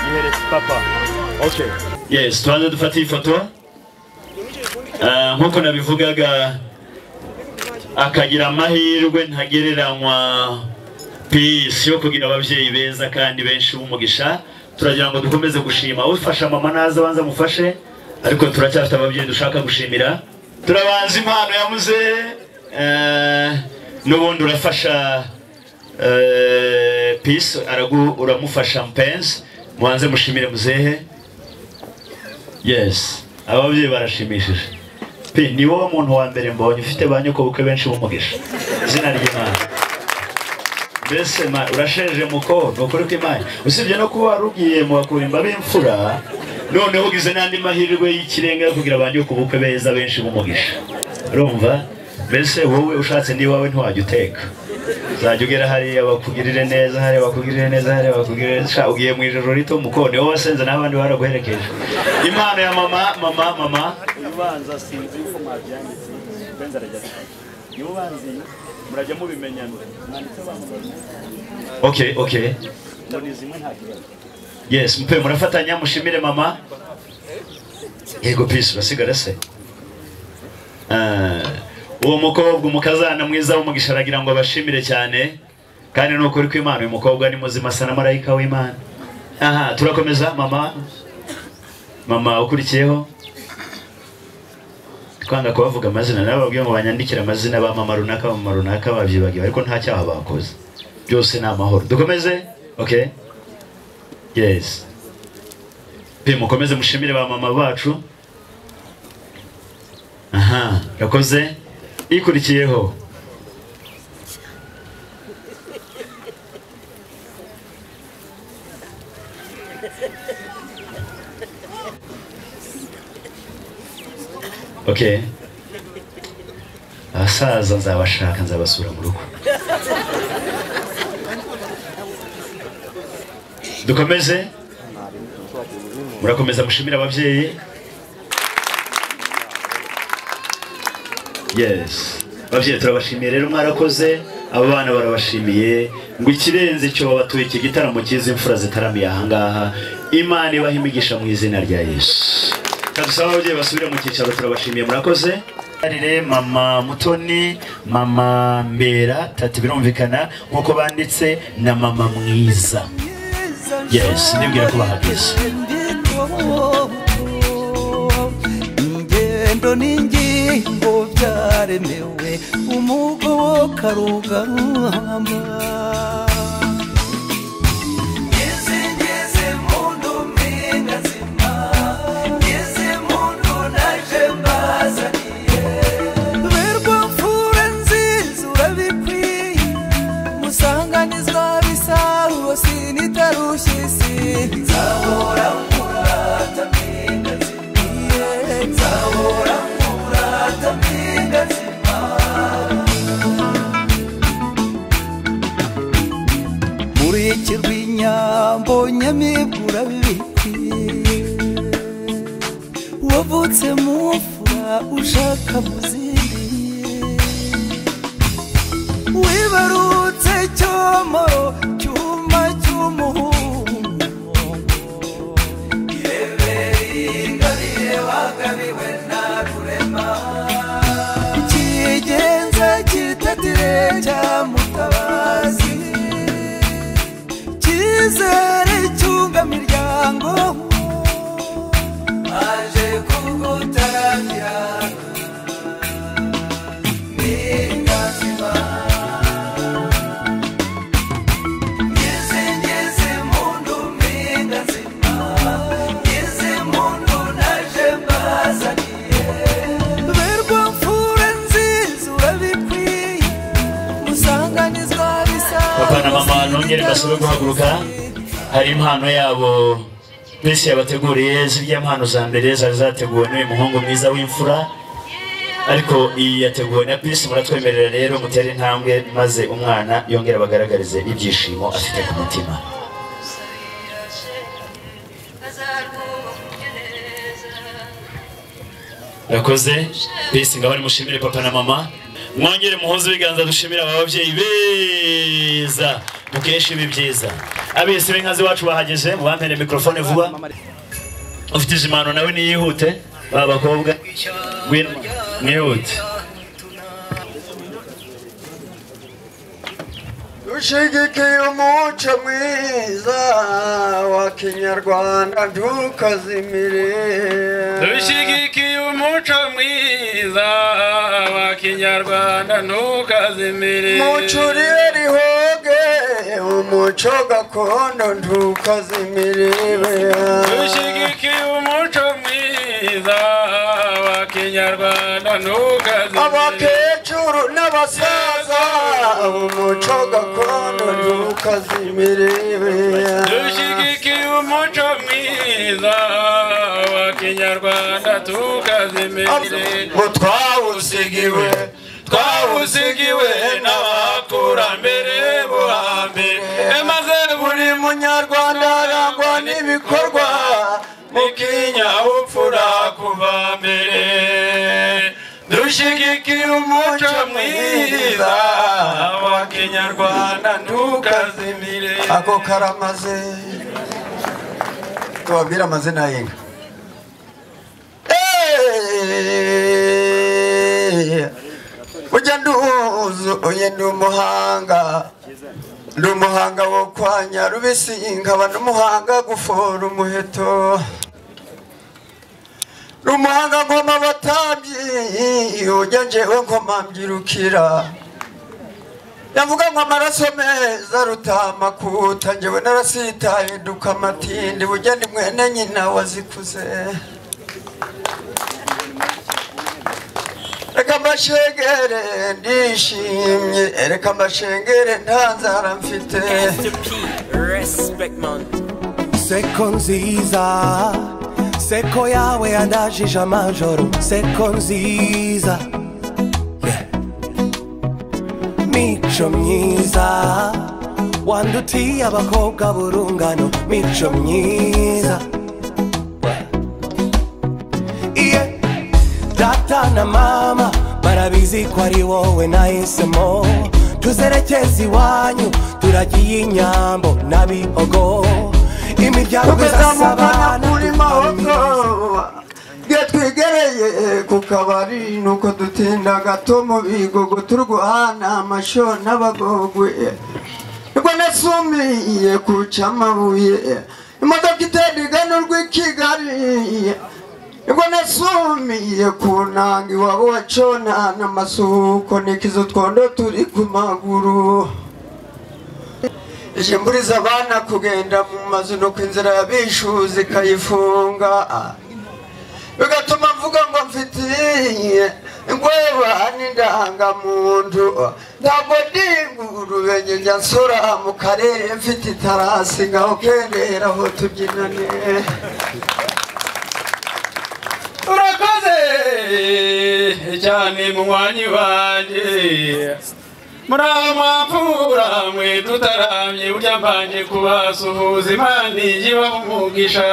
yihereze papa okay yes tubanze dufate iyi foto Ah, nk'uko nabivugaga akagira amahirwe ntagereranywa pisi yo kugira ababyeyi beza kandi benshi b'umugisha turagira ngo dukomeze gushima ufasha mama naza abanza amufashe ariko turacyafite ababyeyi dushaka gushimira turabanza impano ya muzehe eh, n'ubundi urafasha eh, pisi aragu uramufasha mpenzi mubanze mushimire muzehe yes ababyeyi barashimishije pe ni wowe muntu wa mbere mbonye ufite ba nyokobukwe benshi b'umugisha izina ry'imana mbese ma- urasheje muko ni ukuri kw'imana usibye no kuba wari ugiye mu bakurimba b'imfura noneho ugize n'andi mahirwe y'ikirenga yo kugira ba nyokobukwe beza benshi b'umugisha urumva mbese wowe ushatse n'iwawe ntiwajya uteka uzajya ugera hariya bakugirire neza hariya bakugirire neza hariya bakugirire neza Sha, ugiye mu ijoro rito muko niwe wasenze n'abandi baraguherekeje impano ya mama mama mama ubanza sinzi uko mwabyanditse benzi arajya niwe ubanza iyi murajya mubimenyana mwanditse abantu babiri okay okay mboni zimwe nta kibazo yes mpe murafatanya mushimire mama yego peace urasigara se Ah, uwo mukobwa umukazana mwiza w'umugisha aragira ngo abashimire cyane kandi ni ukuri kw'imana uyu mukobwa ni muzima asa na marayika w'imana aha turakomeza mama mama ukurikiyeho twanga kubavuga amazina nababwiye ngo banyandikire amazina ba mama runaka ba mama runaka babyibagiwe ariko nta cyaha bakoze byose ni amahoro dukomeze okay yes pe mukomeze mushimire ba mama bacu aha yakoze ikurikiyeho okay abasaza nzabashaka nzabasura mu rugo dukomeze murakomeza mushimire ababyeyi yes ababyeyi turabashimiye rero mwarakoze aba bana barabashimiye ngo ikirenze cyo babatuye iki gitaramo cy'izi mfura zitaramiye ahangaha imana ibaha imigisha mu izina rya yesu kadusaba ababyeyi basubire mu cyicaro turabashimiye murakoze Arire, mama mutoni mama mbera tatu birumvikana nk'uko banditse na mama mwiza yes nibwira ko bahageze ingendo n'ingingo byaremewe umugoboka rugamba ngeze ngeze mu ndumi ngazima ngeze mu ndu naje mbazaniye berwa mfura nziza urabikwiye musanganizwa bisaruwo sinitarushye isi nzahora murata mpinga nzima nzahora murata urwikekwe rw'inyambo nyamibwa urabibikwiye wavutse mu mfura ushaka muziriye wibarutse cyomoro cyuma cy'umuhungu irebere ingabire wagabiwe na rurema kigenza kitatire cya mutabazi cyizere cyunga miryango aje kugutaramira ni ingazima ngeze ngeze mu ndume ngazima ngeze mu ndunaje mbazaniye berwa mfura nziza urabikwiye musanganizwa bapana mama bisanzwe nongere basabwe guhaguruka hari impano yabo bisi yabateguriye zirya mpano za mbere zari zateguwe n'uyu muhungu mwiza w'imfura ariko iyi yateguwe na bisi muratwemerera rero mutere intambwe maze umwana yongere abagaragarize ibyishimo afite ku mutima rakoze bisi ngaho nimushimire papa na mama mwongere muhuze ibiganza dushimira aba babyeyi beza mukesha ibi byiza abese b'inkazi wacu bahageze mubampere mikorofone vuba ufite izi mpano nawe niyihute ba bakobwa ngwino mwihute dushigikiye umuco mwiza wa kinyarwanda ntukazimire dushigikiye umuco mwiza wa kinyarwanda ntukazimire mucurire rihoge umuco gakondo ntukazimire dushigikiye umuco mwiza wa kinyarwanda ntukazimire abakecuru n'abasaza umuco gakondo ntukazimire dushigikiye umuco mwiza wa kinyarwanda tukazimire ngo twawusigiwe twawusigiwe n'abakurambere bo hambere maze buri munyarwanda arangwa n'ibikorwa mu kinyabupfura kuva mbere dushigikiye umuco mwiza wa kinyarwanda ntukazimire ako karamaze tubabwire amazina y'inka Eh, ujya nduzu uye ndi umuhanga ndi umuhanga wo kwa nyarubisi nkaba n'umuhanga gufora umuheto ndi umuhanga nkoma abatambyi ujya njyewe nkoma mbyirukira yavuga ngo amaraso meza rutama kuta njyewe narasitaye duka amatindi bugeni mwene nyina wazikuze reka mbashengere ndishimye reka mbashengere nta nzara mfite seko nziza seko yawe yandajije amajoro seko nziza Yeah. mico myiza wandutiye abakobwa burungano mico myiza iye data na mama barabizi ko ari wowe nahisemo tuzerekeza iwanyu turagiye inyambo n'abihogo imiryango izasabana muri mahoro bwe twigereye ku kabari nuko dutinda gato mu bigogo turwana amasho n'abagogwe nibwo nasumiye kuca amabuye imodoka itera igana urw'i kigali nibwo nasumiye ku nanga iwabo wa cona n'amasuhuko nikizo twondo turi ku maguru ishimbuliza abana kugenda mu mazu nuko inzira y'abishuzi ikayifunga bigatuma mvuga ngo mfitiye ingweba n'indangamuntu ntabwo ndi ingurube njye njya nsura mu karere mfite itarasi ngaho kendera aho tubyinane urakoze cyane munywanyi wanjye muri amapfura mwe tutaramye burya mbanje kubasuhuza imana igibaho umugisha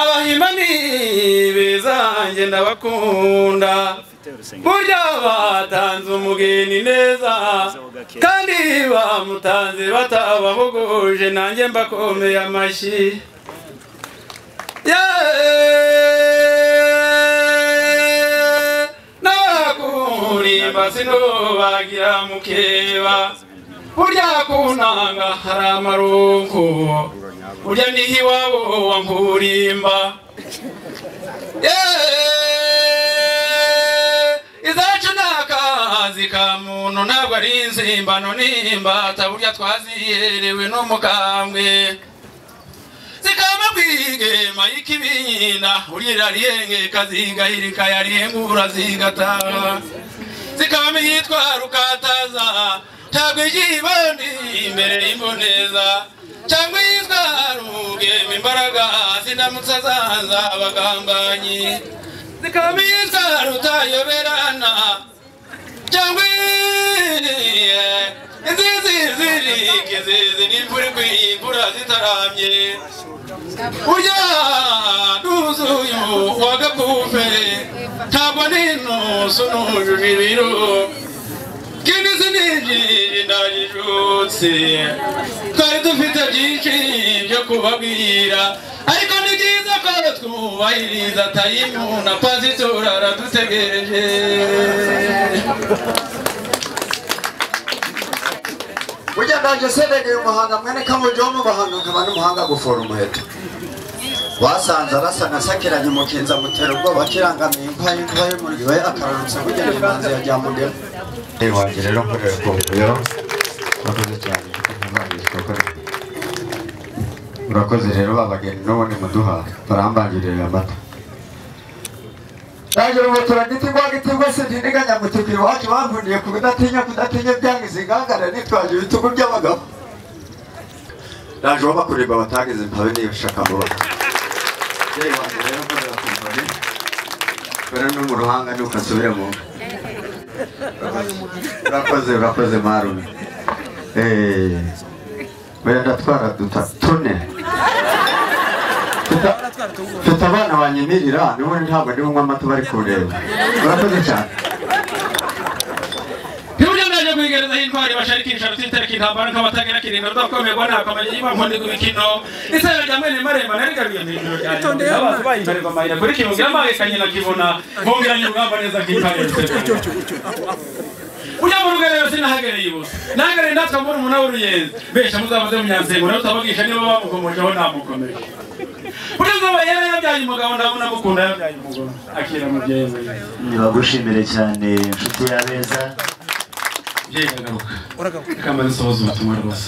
abahimani beza njye ndabakunda burya batanze umugeni neza kandi bamutanze batabahuguje nanjye mbakomeye amashyi yeee nakurimba sinubagira mukeba burya kuntanga hari amaronko burya niho iwabo wa nkurimba izacu ni akazi ka muntu ntabwo ari inzimbano n'imbata burya twaziherewe n'umukambwe zikama kwigema y'ikibina urira riyengeka zigahirika yariyengura zigataha zikama iyitwara ukataza ntabwo igibandi imbere y'imboneza cyangwa iyitwara ubugema imbaraga zindamutse zaza abagambanyi zikama iyitwara utayoberana cyangwa iye inzizi zirike zizi n'imvura igwiye imvura zitaramye burya nuzuye uwa gakufe ntabwo n'intuzo nujuje ibiro kindi sinijije ndajijutse twari dufite byinshi byo kubabwira ariko ni byiza ko twubahiriza tayimu na pasitora aradutegereje burya ndaje serengeye umuhanga mwene kamujo n'umuhanga nkaba n'umuhanga gufora umuheto wasanze arasa nka sakiranye umukinzi amutera ubwoba akirangamiye imva y'inkuba y'umuriro we akararutse bugena imanzi ya ryamudema Reba wanjye rero nkorera ku biro urakoze cyane urakoze rero babageni n'ubundi muduha barambangirira amata Naje mu turagiti kwa giti rwose ntindiganya mu tukiri iwacu bankundiye ku kudatinya kudatinya byanga izingangara nitwaje ibitugu by'abagabo naje uwo bakurirwa batageze mpabe niba ushaka vuba rero no mu ruhanga ntukasubire mu nda urakoze urakoze marume Eh, oya ndatwara duta tune mfite abana banyemirira n'ubundi ntabwo ndi bunywa amata bari kureba urakoze cyane ntiburyo ndaje kwigerezaho intwari basharikisha rutitarika intambara nk'abatagira kirinda rudakomerwa nakamanyi yiba nkundi ku mikino isabira rya mwene maremba narigaruye mu ijoro rya nyuma abazi bayimbarerwa amayira kuri kibungira amahekanye na kibona bungiranye urugamba neza nk'intare ujya mu rugerero sinahagereye ibusa nahagereye ndatwa mbona umunara w'uruyenzi besha muzamaze mu nyansengo nawe utabagisha niba bamukomojeho namukomeje burya zuba yari yabyaye umugabo ndabona amukunda yabyaye umugore akira mubyeyi we nibagushimire cyane inshuti y'abeza mubyeyi uragaruka kamba zisohoza ubutumwa rwose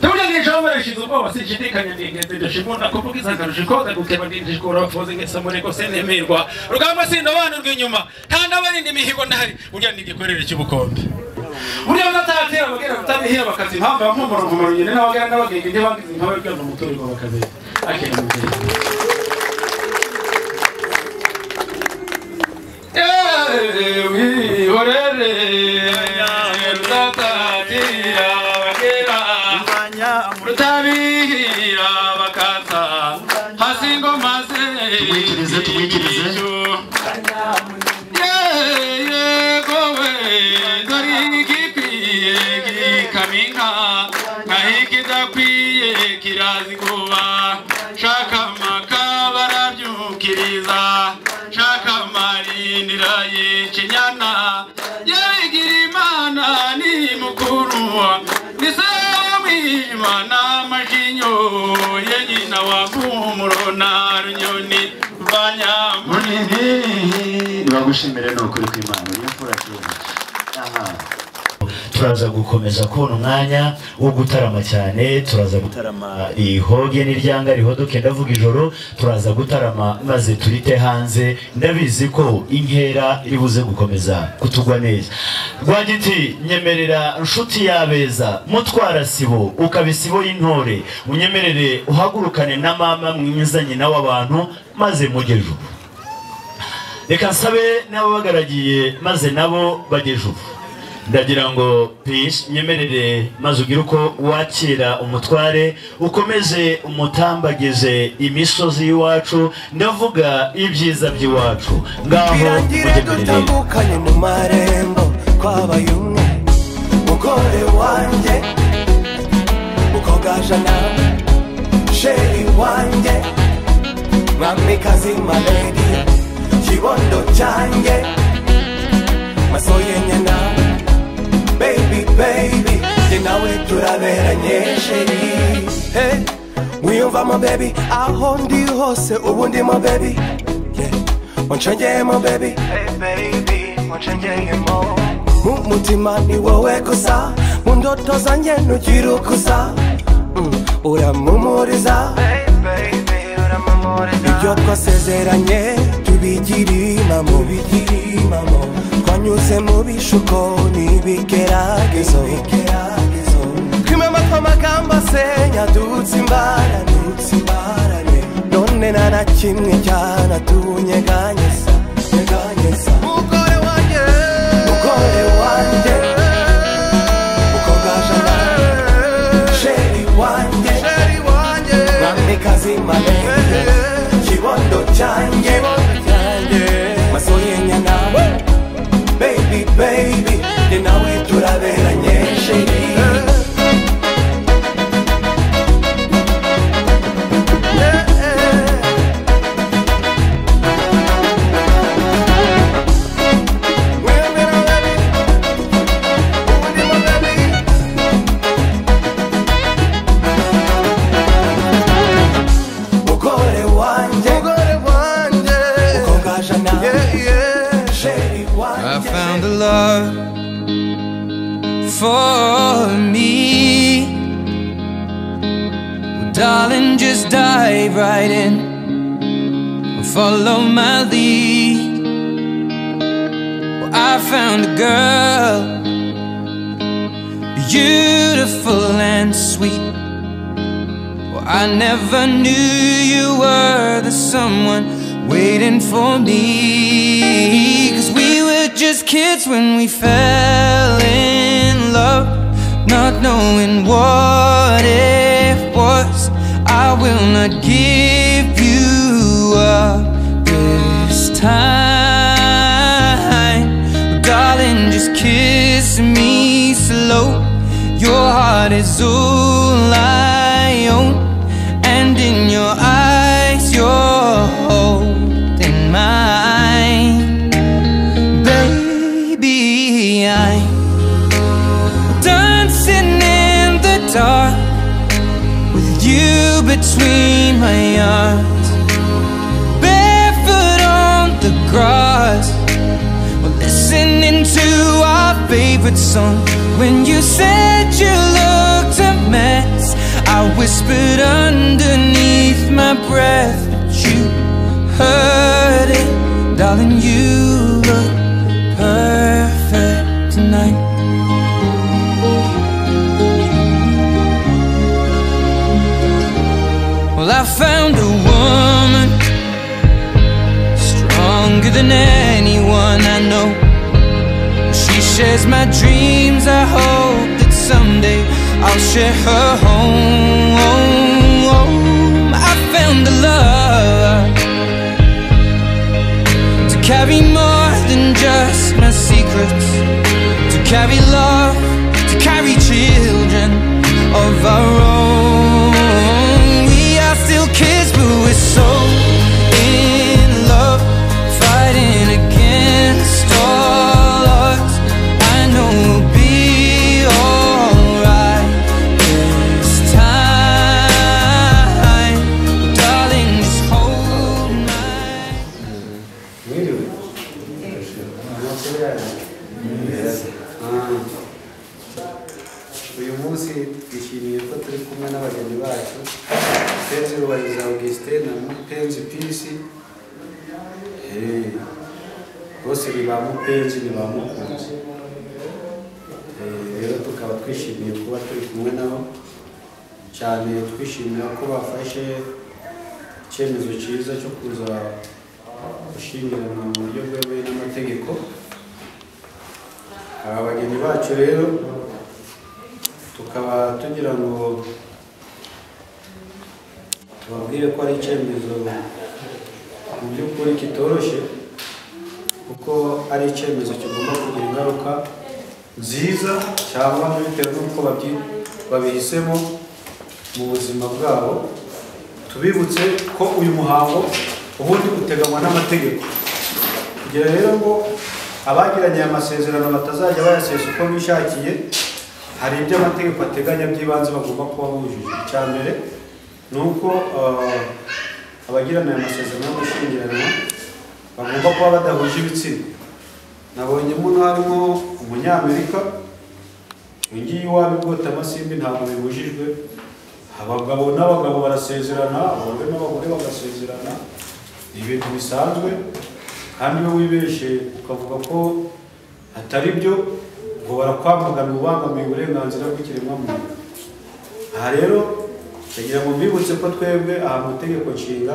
Tuna nijomba rishizuko wasishidikanya ndingeze ndashimunda kuvuga izakarusha ikoza gukeba ndinjikora wafuze ngesa muri ko senemerwa rugamba sindobana rw'inyuma nta n'abarindi imihigo ndahari burya ni igikorere cy'ubukombe burya batatera abagera kutabihira bakazi impamvu abampumura umuhumuro nyine n'abagera n'abagenge ntibangize impamvu y'ubwenge umuturirwa bakazira akera umubyeyi Ewi horere rutatira abagera rutabihira bakata hasi ngoma ze tumwikirize tumwikirize nibagushimire ni ukuri kw'imana iyo mfura kera aha turaza gukomeza kubona umwanya wo gutarama cyane turaza gutarama ihoge n'iryanga rihodoke ndavuga ijoro turaza gutarama maze turite hanze ndabizi ko inkera iri buze gukomeza kutugwa neza rwagiti nyemerera nshuti y'abeza mutwara sibo ukaba isibo y'intore unyemerere uhagurukane na mama mwiza nyina w'abantu maze mujye ejo reka nsabe n'ababagaragiye maze nabo bageze ubu ndagira ngo pisi nyemerere maze ugire uko wakira umutware ukomeze umutambagize imisozi y'iwacu ndavuga ibyiza by'iwacu ngaho birangire mugemerere dutandukanye mu marembo twabaye umwe mugore wanjye mukogaja nawe sheri wanjye mwamikazi maledi kibondo cyanjye maso yenye nawe baby baby njye nawe turaberanye sheri Hey, wiyumvamo baby aho ndi hose ubu ndimo baby Yeah, wanshengeyemo baby mu mutima ni wowe gusa mu ndoto zanjye ntugira ukuza Mm, uramumuriza ibyo twasezeranye tubigirimo twanyuze mu bishuko n'ibigeragezo twimama tw'amagambo asenya dutse imbarane none nta na kimwe cyanatunyeganyeza nyeganyeza mugore wanjye mugore wanjye ukogaje nawe sheri wanjye sheri wanjye mwamikazi malenge kibondo cyanjye maso yenya nawe baby baby njye nawe turaberanye sheri mugore wanjye mugore wanjye ukogaje nawe sheri wanjye I found a love for me. Well, darling, just dive right in. Follow my lead. Well, I found a girl, beautiful and sweet. Well, I never knew you were the someone waiting for me. Cause we were just kids when we fell in love, not knowing what it was. I will not give you up this time. Oh, darling, just kiss me slow. Your heart is all I own, and in your eyes, you're holding mine, baby. I'm dancing in the dark with you between my arms, barefoot on the grass. We're listening to our favorite song. When you said you looked a mess, I whispered underneath my breath, but you heard it, darling. You look perfect tonight. Well, I found a woman stronger than anyone I know. She shares my dreams. I hope that someday I'll share her home. I found the love to carry more than just my secrets, to carry love, to carry children of our own. We are still kids, but we're so in love fighting against all odds. I know we'll be alright this time, darling. Just hold my. uyu munsi twishimiye ko turi kumwe n'abageni bacu penzi rubariza augustin na mupenzi pisi Eh, bose ni ba mupenzi ni ba mukunzi Eh, rero tukaba twishimiye kuba turi kumwe nabo cyane twishimira ko bafashe icyemezo cyiza cyo kuza gushyingiranwa mu buryo bwemewe n'amategeko aba bagenzi bacu rero tukaba tugira ngo tubabwire ko ari icyemezo mu by'ukuri kitoroshye kuko ari icyemezo kigomba kugira ingaruka nziza cyangwa bitewe n'uko babyi- babihisemo mu buzima bwabo tubibutse ko uyu muhango ubundi uteganywa n'amategeko kugira rero ngo abagiranye aya masezerano batazajya bayasesa uko bishakiye hari ibyo amategeko ateganya by'ibanze bagomba kuba bujuje icya mbere ni uko eh, abagirana aya masezerano yo gushyingiranwa bagomba kuba badahuje ibitsina nabonye muno harimo umunyamerika ngiyi iwabo igota amasimbi ntabwo bibujijwe abagabo n'abagabo barasezerana abagore n'abagore bagasezerana ni ibintu bisanzwe kandi iyo wibeshye ukavuga ko atari byo ngo barakwamaganira ubangamiye uburenganzira bw'ikiremwamuntu aha rero ndagira ngo mbibutse ko twebwe aha mu itegeko nshinga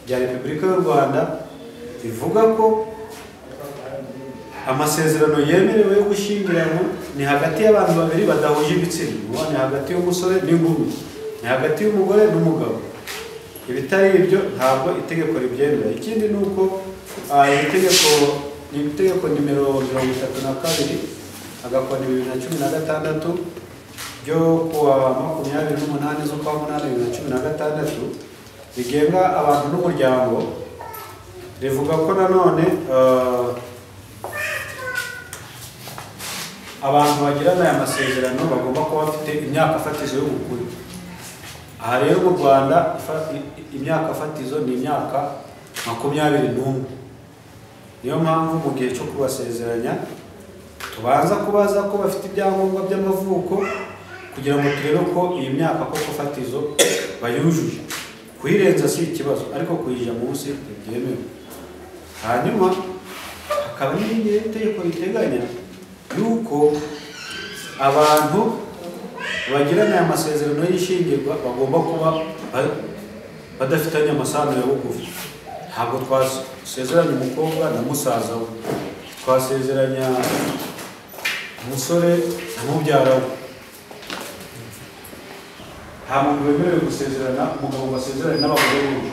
rya repubulika y'u rwanda rivuga ko amasezerano yemerewe yo gushyingiranwa ni hagati y'abantu babiri badahuje ibitsina Ubu ni hagati y'umusore n'inkumi ni hagati y'umugore n'umugabo ibitari ibyo ntabwo itegeko ribyemera ikindi ni uko ah, iri tegeko ni itegeko nimero mirongo itatu na kabiri agakoni bibiri na cumi na gatandatu ryo kuwa makumyabiri n'umunani z'ukwa munani bibiri na cumi na gatandatu rigenga abantu n'umuryango rivuga ko nanone ah, abantu bagirana aya masezerano bagomba kuba bafite imyaka fatizo y'ubukure aha rero mu rwanda ifa- i- i- imyaka fatizo ni imyaka makumyabiri n'umwe niyo mpamvu mu gihe cyo kubasezeranya tubanza kubaza ko bafite ibyangombwa by'amavuko kugira ngo turebe ko iyi myaka koko fatizo bayujuje kuyirenza si ikibazo ariko kuyijya munsi ntibyemewe hanyuma hakaba n'irindi tegeko riteganya yuko abantu bagirana aya masezerano y'ishingirwa bagomba kuba ba- badafitanye amasano ya bugufi ntabwo twasezeranya umukobwa na musaza we twasezeranya umusore na mubyara we nta muntu wemerewe gusezerana umugabo ngo asezerane n'abagore benshi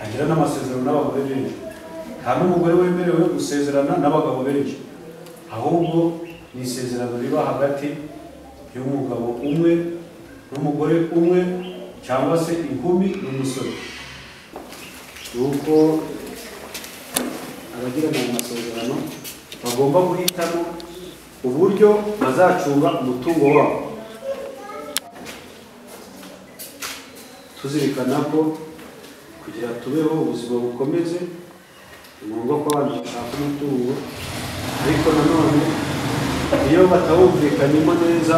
agira n'amasezerano n'abagore benshi nta n'umugore wemerewe gusezerana n'abagabo benshi ahubwo ni isezerano riba hagati y'umugabo umwe n'umugore umwe cyangwa se inkumi n'umusore nuko abagirana ayo masezerano bagomba guhitamo uburyo bazacunga umutungo wabo tuzirikana ko kugira tubeho ubuzima bukomeze ni ngombwa ko abantu bashaka umutungo ariko nanone iyo batawumvikanyemo neza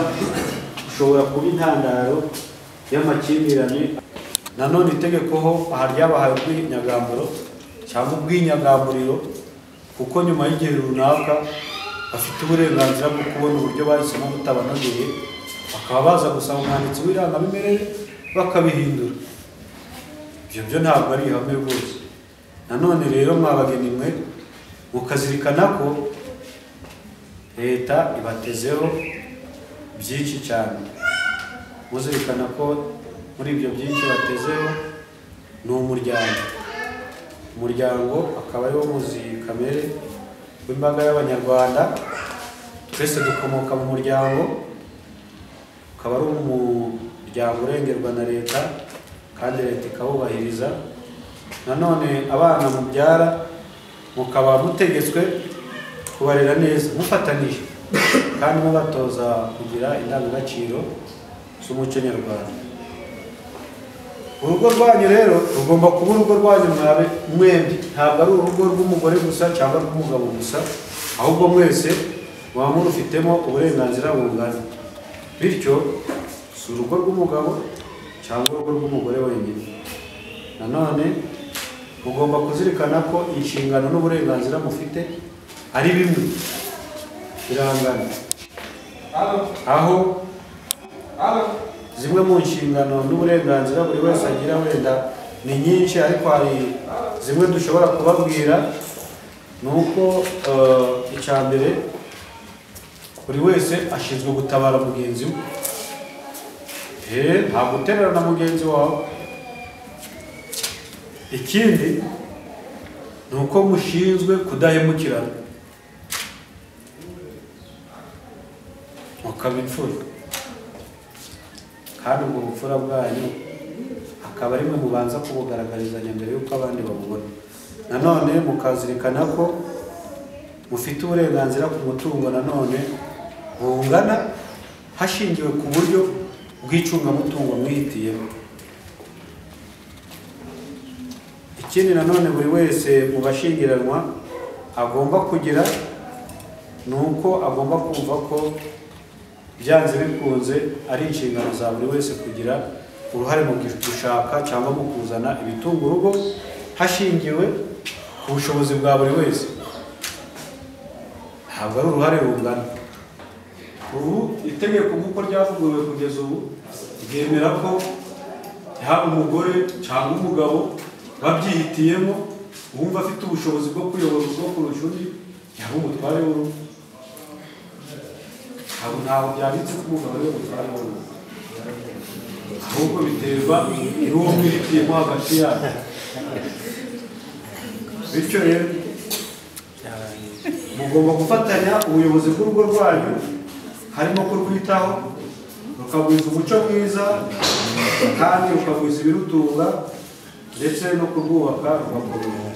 ushobora kuba intandaro y'amakimbirane nanone itegeko ho aha ryabahaye ubwinyagamburo cyangwa ubwinyagamburiro kuko nyuma y'igihe runaka bafite uburenganzira bwo kubona uburyo bahisemo butabanogeye bakaba baza gusaba umwanditsi w'irangamimerere bakabihindura ibyo byo ntabwo ari ihame rwose nanone rero mwabageni mwe mukazirikana ko leta ibatezeho byinshi cyane muzirikana ko muri ibyo byinshi batezeho ni umuryango umuryango akaba ariwo muzi kamere w'imbaga y'abanyarwanda twese dukomoka mu muryango ukaba ari umuryango urengerwa na leta kandi leta ikawubahiriza nanone abana mubyara mukaba mutegetswe kubarera neza mufatanyije kandi mubatoza kugira indangagaciro z'umuco nyarwanda urugo rwanyu rero rugomba kuba urugo rwanyu mwabe mwembi ntabwo ari urugo rw'umugore gusa cyangwa rw'umugabo gusa ahubwo mwese muba murufitemo uburenganzira bungana bityo si urugo rw'umugabo cyangwa urugo rw'umugore wenyine nanone mugomba kuzirikana ko inshingano n'uburenganzira mufite ari bimwe birangana aho zimwe mu nshingano n'uburenganzira buri wese agira wenda ni nyinshi ariko hari zimwe dushobora kubabwira ni uko eh, icya mbere buri wese ashinzwe gutabara mugenzi we Eh, nta guterera na mugenzi wawe ikindi ni uko mushinzwe kudahemukirana mukaba imfura kandi ubwo bupfura bwanyu akaba ari mwe mubanza kubugaragarizanya mbere y'uko abandi babubona nanone mukazirikana ko mufite uburenganzira ku mutungo nanone bungana hashingiwe ku buryo bw'icungamutungo mwihitiyemo ikindi nanone buri wese mu bashyingiranwa agomba kugira ni uko agomba kumva ko byanze bikunze ari inshingano za buri wese kugira uruhare mu gushaka cyangwa mu kuzana ibitunga urugo hashingiwe ku bushobozi bwa buri wese ntabwo ari uruhare rungana ubu itegeko nk'uko ryavuguruwe kugeza ubu ryemera ko yaba umugore cyangwa umugabo babyihitiyemo uwumva afite ubushobozi bwo kuyobora urugo kurusha undi yaba umutware w'urugo ntabwo ntabwo byanditse ko umugabo ariwe mutware w'urugo ahubwo biterwa n'uwo mwihitiyemo hagati yanyu bityo rero mugomba gufatanya ubuyobozi bw'urugo rwanyu harimo kurwitaho rukagwiza umuco mwiza kandi rukagwiza ibirutunga ndetse no kurwubaka rugakomera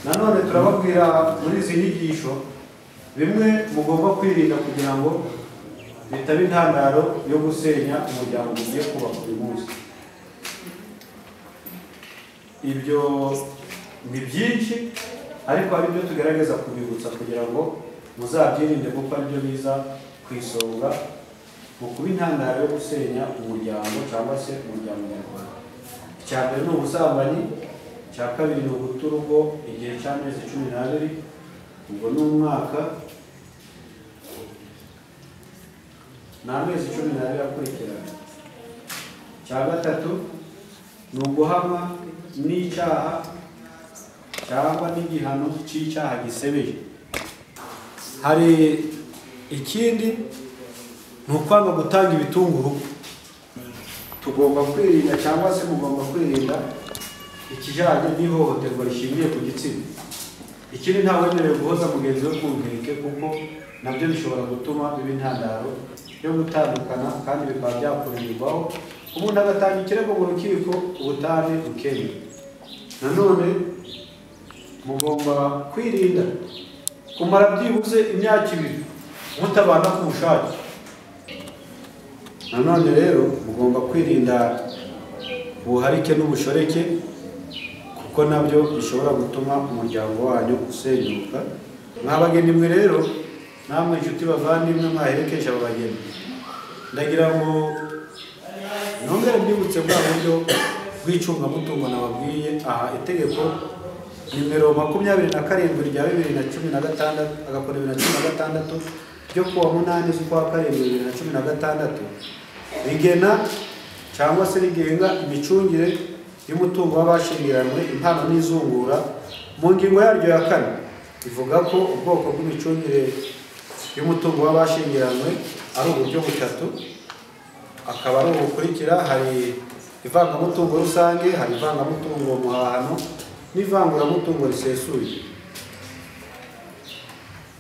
nanone turababwira muri izi nyigisho bimwe mugomba kwirinda kugira ngo bitaba intandaro yo gusenya umuryango ugiye kubaka uyu munsi ibyo ni byinshi ariko hari ibyo tugerageza kubibutsa kugira ngo muzabyirinde kuko aribyo biza ku isonga mu kuba intandaro yo gusenya umuryango cyangwa se umuryango nyarwanda icya mbere ni ubusambanyi icya kabiri ni uguta urugo igihe cy'amezi cumi n'abiri ubwo ni umwaka ni amezi cumi n'abiri akurikirana icya gatatu ni uguhamwa n'icyaha cyangwa n'igihano cy'icyaha gisebeye hari ikindi ni ukwanga gutanga ibitunguru tugomba kwirinda cyangwa se mugomba kwirinda ikijyanye n'ihohoterwa rishingiye ku gitsina ikindi nta wemerewe guhoza mugenzi we ku nkeke kuko nabyo bishobora gutuma biba intandaro yo gutandukana kandi bikaba byakurirwaho ubundi agatanga ikirego mu rukiko ubutane bukeye nanone mugomba kwirinda kumara byibuze imyaka ibiri mutabana ku bushake nanone rero mugomba kwirinda ubuharike n'ubushoreke kuko nabyo bishobora gutuma umuryango wanyu usenyuka mwa bageni mwe rero namwe inshuti bavandimwe mwaherekeje aba bageni ndagira ngo nongere mbibutse bwa buryo bw'icungamutungo nababwiye aha itegeko nimero makumyabiri na karindwi rya bibiri na cumi na gatandatu agakora bibiri na cumi na gatandatu ryo kuwa munani z'ukwa karindwi bibiri na cumi na gatandatu rigena cyangwa se rigenga imicungire y'umutungo w'abashyingiranywe impano n'izungura mu ngingo yaryo ya kane ivuga ko ubwoko bw'imicungire y'umutungo w'abashyingiranywe ari uburyo butatu akaba ari ubukurikira hari ivangamutungo rusange hari ivangamutungo muhahano n'ivanguramutungo risesuye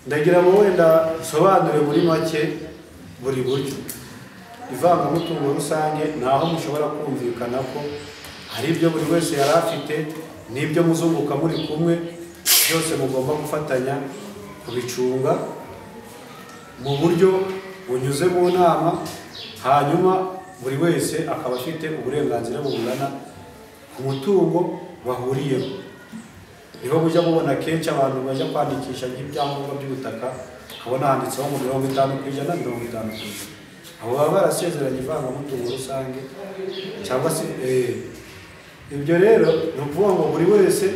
ndagira ngo wenda nsobanure muri make buri buryo ivangamutungo rusange ni aho mushobora kumvikana ko hari ibyo buri wese yari afite n'ibyo muzunguka muri kumwe byose mugomba gufatanya kubicunga mu buryo bunyuze mu nama hanyuma buri wese akaba afite uburenganzira bungana ku mutungo bahuriyeho niho mujya mubona kenshi abantu bajya kwandikisha nk'ibyangombwa by'ubutaka habona handitseho ngo mirongo itanu ku ijana mirongo itanu ku ijana abo baba barasezeranye ivangamutungo rusange cyangwa se eh, ibyo rero ni ukuvuga ngo buri wese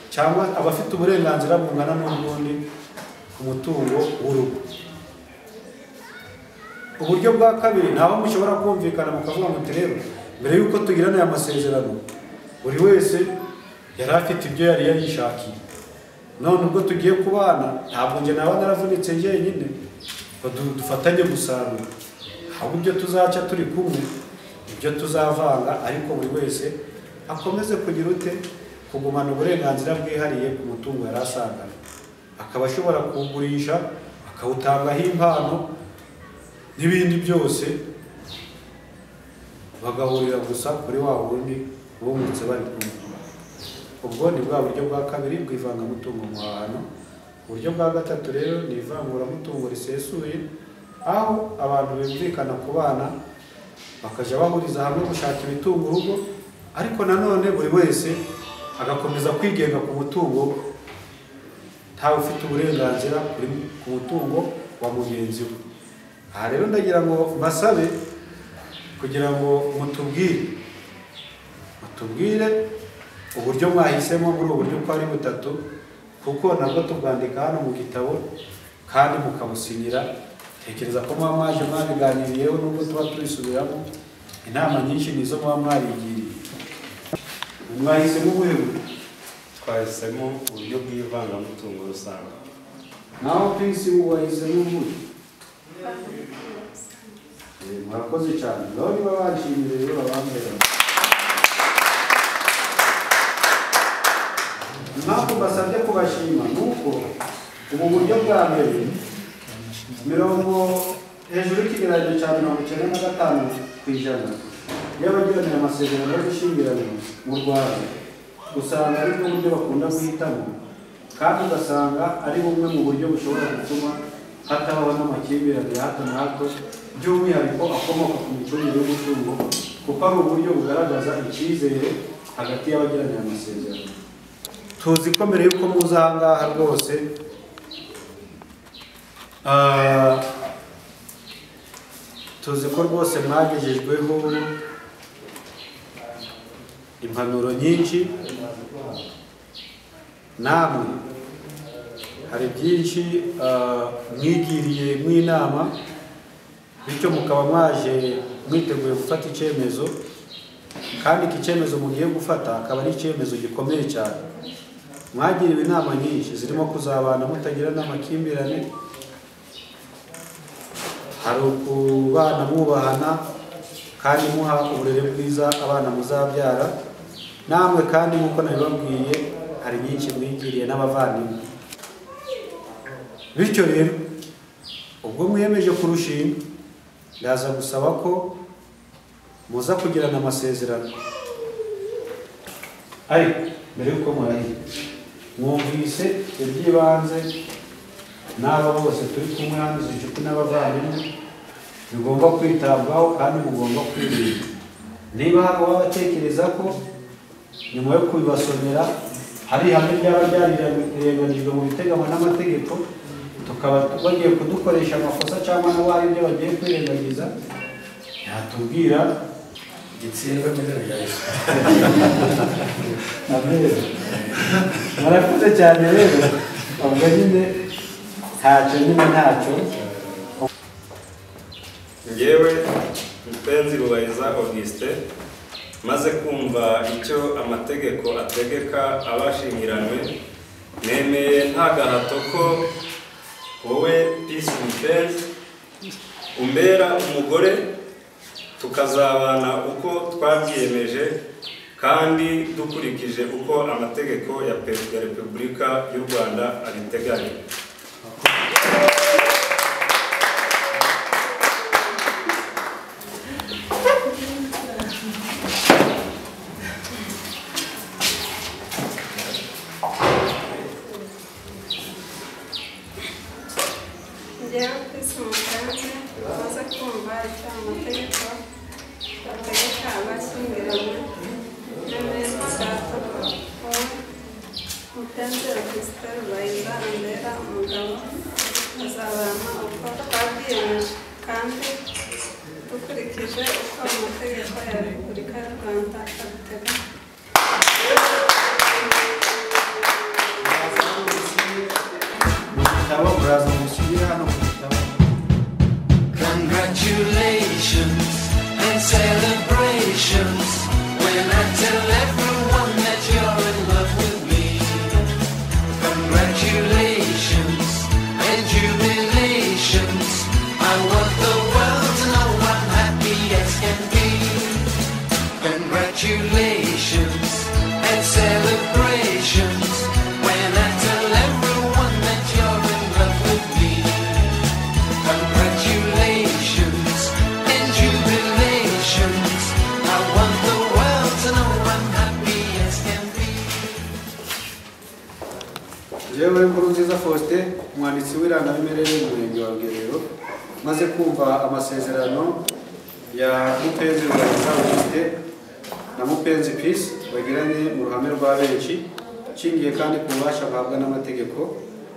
cyangwa aba afite uburenganzira bungana n'ubundi ku mutungo w'urugo uburyo bwa kabiri ni aho mushobora kumvikana mukavuga muti rero mbere y'uko tugirana aya masezerano buri wese yari afite ibyo yari yayishakiye none ubwo tugiye kubana ntabwo njye naba naravunitse jyenyine ngo du- dufatanye gusarura ahubwo ibyo tuzaca turi kumwe ibyo tuzavanga ariko buri wese akomeze kugira ute kugumana uburenganzira bwihariye ku mutungo yari asanganywe akaba ashobora kuwugurisha akawutangaho impano n'ibindi byose bagahurira gusa kuri wa wundi bungutse bari kumwe ubwo ni bwa buryo bwa kabiri bw'ivangamutungo mu hantu uburyo bwa gatatu rero ni ivanguramutungo risesuye aho abantu bumvikana ku bana bakajya bahuriza hamwe gushaka ibitunga urugo ariko nanone buri wese agakomeza kwigenga ku mutungo ntawe ufite uburenganzira kuri- ku mutungo wa mugenzi we aha rero ndagira ngo mbasabe kugira ngo mutubwire mutubwire uburyo mwahisemo muri ubu buryo uko ari butatu kuko nabwo tubwandika hano mu gitabo kandi mukabusinyira tekereza ko muba mwaje mwabiganiriyeho nubwo tuba tubisubiramo inama nyinshi nizo muba mwarigiriye mwahisemo ubuhe buryo twahisemo uburyo bw'ivangamutungo rusange naho pisi wahisemo ubuhe Eh, murakoze cyane ngaho niba banshimire rero babambera impamvu mbasabye kubashima ni uko ubu buryo bwa mbere mirongo hejuru y'ikigereranyo cya mirongo icyenda na gatanu ku ijana y'abagiranira amasezerano yo gushyingiranwa mu rwanda usanga ari bwo buryo bakunda guhitamo kandi ugasanga ari bumwe mu buryo bushobora gutuma hatabaho n'amakimbirane ya hato na hato by'umwihariko akomoka ku micungire y'umutungo kuko ari uburyo bugaragaza icyizere hagati y'abagiranira amasezerano tuzi ko mbere y'uko muza aha ngaha rwose ah, tuzi ko rwose mwagejejweho impanuro nyinshi namwe hari byinshi ah, mwigiriye mw'inama bityo mukaba mwaje mwiteguye gufata icyemezo kandi iki cyemezo mugiye gufata akaba ari icyemezo gikomeye cyane mwagiriwe inama nyinshi zirimo kuzabana mutagira n'amakimbirane hari ukubana mwubahana kandi muha uburere bwiza abana muzabyara namwe kandi nk'uko nabibabwiye hari nyinshi mwigiriye n'abavandimwe bityo rero ubwo mwiyemeje kurushinga ndaza gusaba ko muza kugirana amasezerano ariko mbere y'uko murahira mwumvise iby'ibanze n'aba bose turi kumwe hano izi inshuti n'abavandimwe bigomba kwitabwaho kandi mugomba kwirinda niba hari uwabatekereza ko nyuma yo kubibasomera hari ihame ryaba ryarirenganijwe mu biteganywa n'amategeko tukaba bagiye kudukoresha amakosa cyangwa nabo hari ibyo bagiye kwirengagiza yatubwira igitsindwa mbere Amen. murakoze cyane rero ubwo nyine ntacyo nyine ntacyo ngewe mupenzi rubahiriza augustin maze kumva icyo amategeko ategeka abashingiranywe nemeye nta gahato ko wowe peace mupenzi umbera umugore tukazabana uko twabyiyemeje kandi dukurikije uko amategeko ya perezida wa repubulika y'u rwanda abiteganya njyewe kwisi umugenzi umaze kumva icyo amategeko bategeka abashyingiranywe n'amezi atatu wowe mugenzi augustin rubayiza ambera umugabo azabana uko twabyiyemeje kandi dukurikije uko amategeko ya repubulika y'u rwanda abiteganya mu gitabo muraza musubire hano mu gitabo Congratulations and celebrations when I tell everyone umuyobozi w'irangamimerere y'umurenge wa rugerero maze kumva amasezerano ya mupenzi rubayiza augusite na mupenzi pisi bagiranye mu ruhame rwa benshi nshingiye kandi ku bubasha bahabwa n'amategeko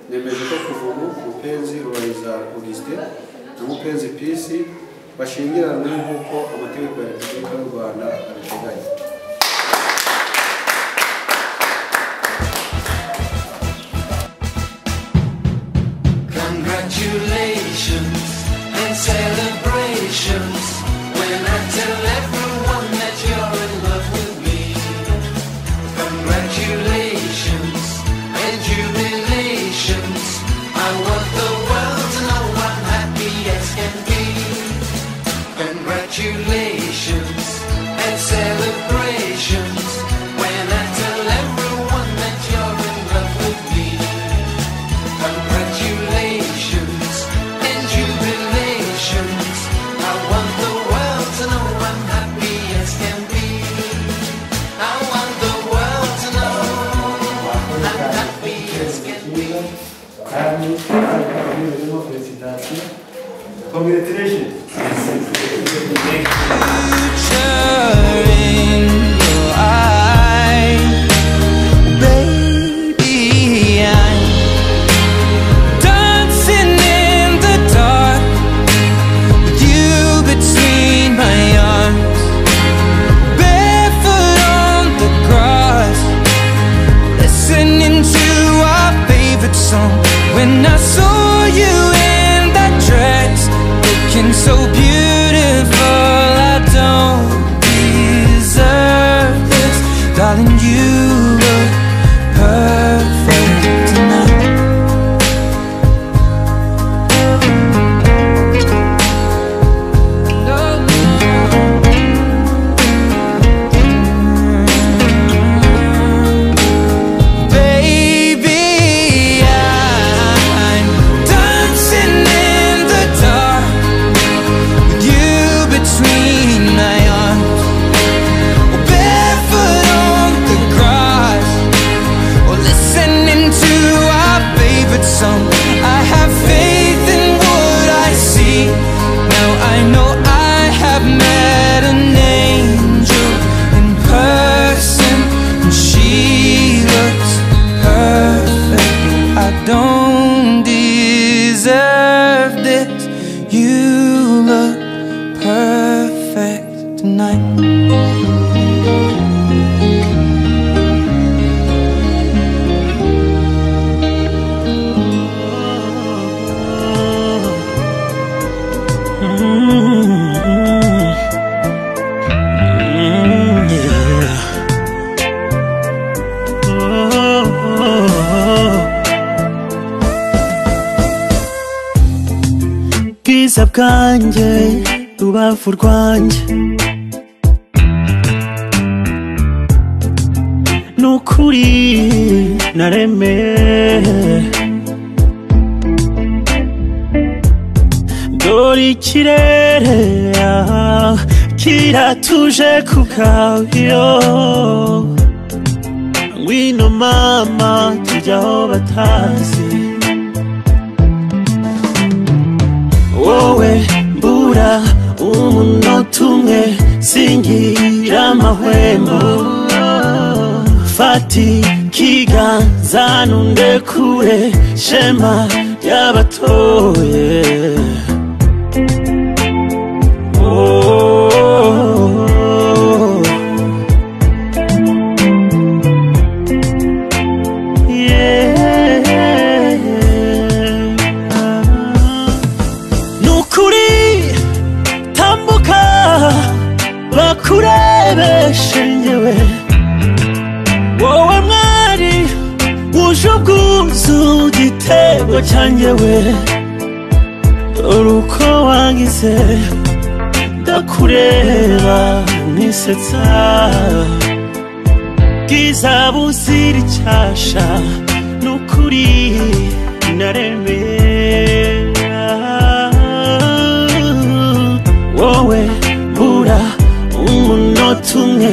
nemeje ko kuva ubu mupenzi rubayiza augusite na mupenzi pisi bashyingiranwe nk'uko amategeko ya repubulika y'u rwanda abiteganya Congratulations and celebrations when I tell everyone that you're in love with me. Congratulations and jubilations. I want the world to know I'm happy as can be. Congratulations and celebrations when I tell everyone that you're in love with me. Congratulations and jubilations. I want the world to know I'm happy as can be. I want the world to know I'm happy as can be. kandi harimo perezidansiyo kongiretiresheni When I saw you in that dress, looking so beautiful, I don't deserve this, darling. You look perfect tonight. Baby, I'm dancing in the dark with you between my arms. Barefoot on the grass, or listening to our favorite song. I have faith in what I see. Now I know I have met an angel in person, and she looks perfect. I don't deserve this. You look perfect tonight. bwiza bwanjye rubavu rwanjye nukuri naremeye dore ikirere ah, kiratuje ku bwayo ngwino mama tujya aho batazi wowe mbura umunota umwe singira amahwemo fata ikiganza nunde kure shema ry'abatoye Oh. Yeah. nukuri tambuka bakurebeshe ngewe wowe mwari wuje ubwuzu igitego cyangewe dore uko wangize ndakureba nisetsa bwiza buzira icyasha nukuri naremera wowe bura umunota umwe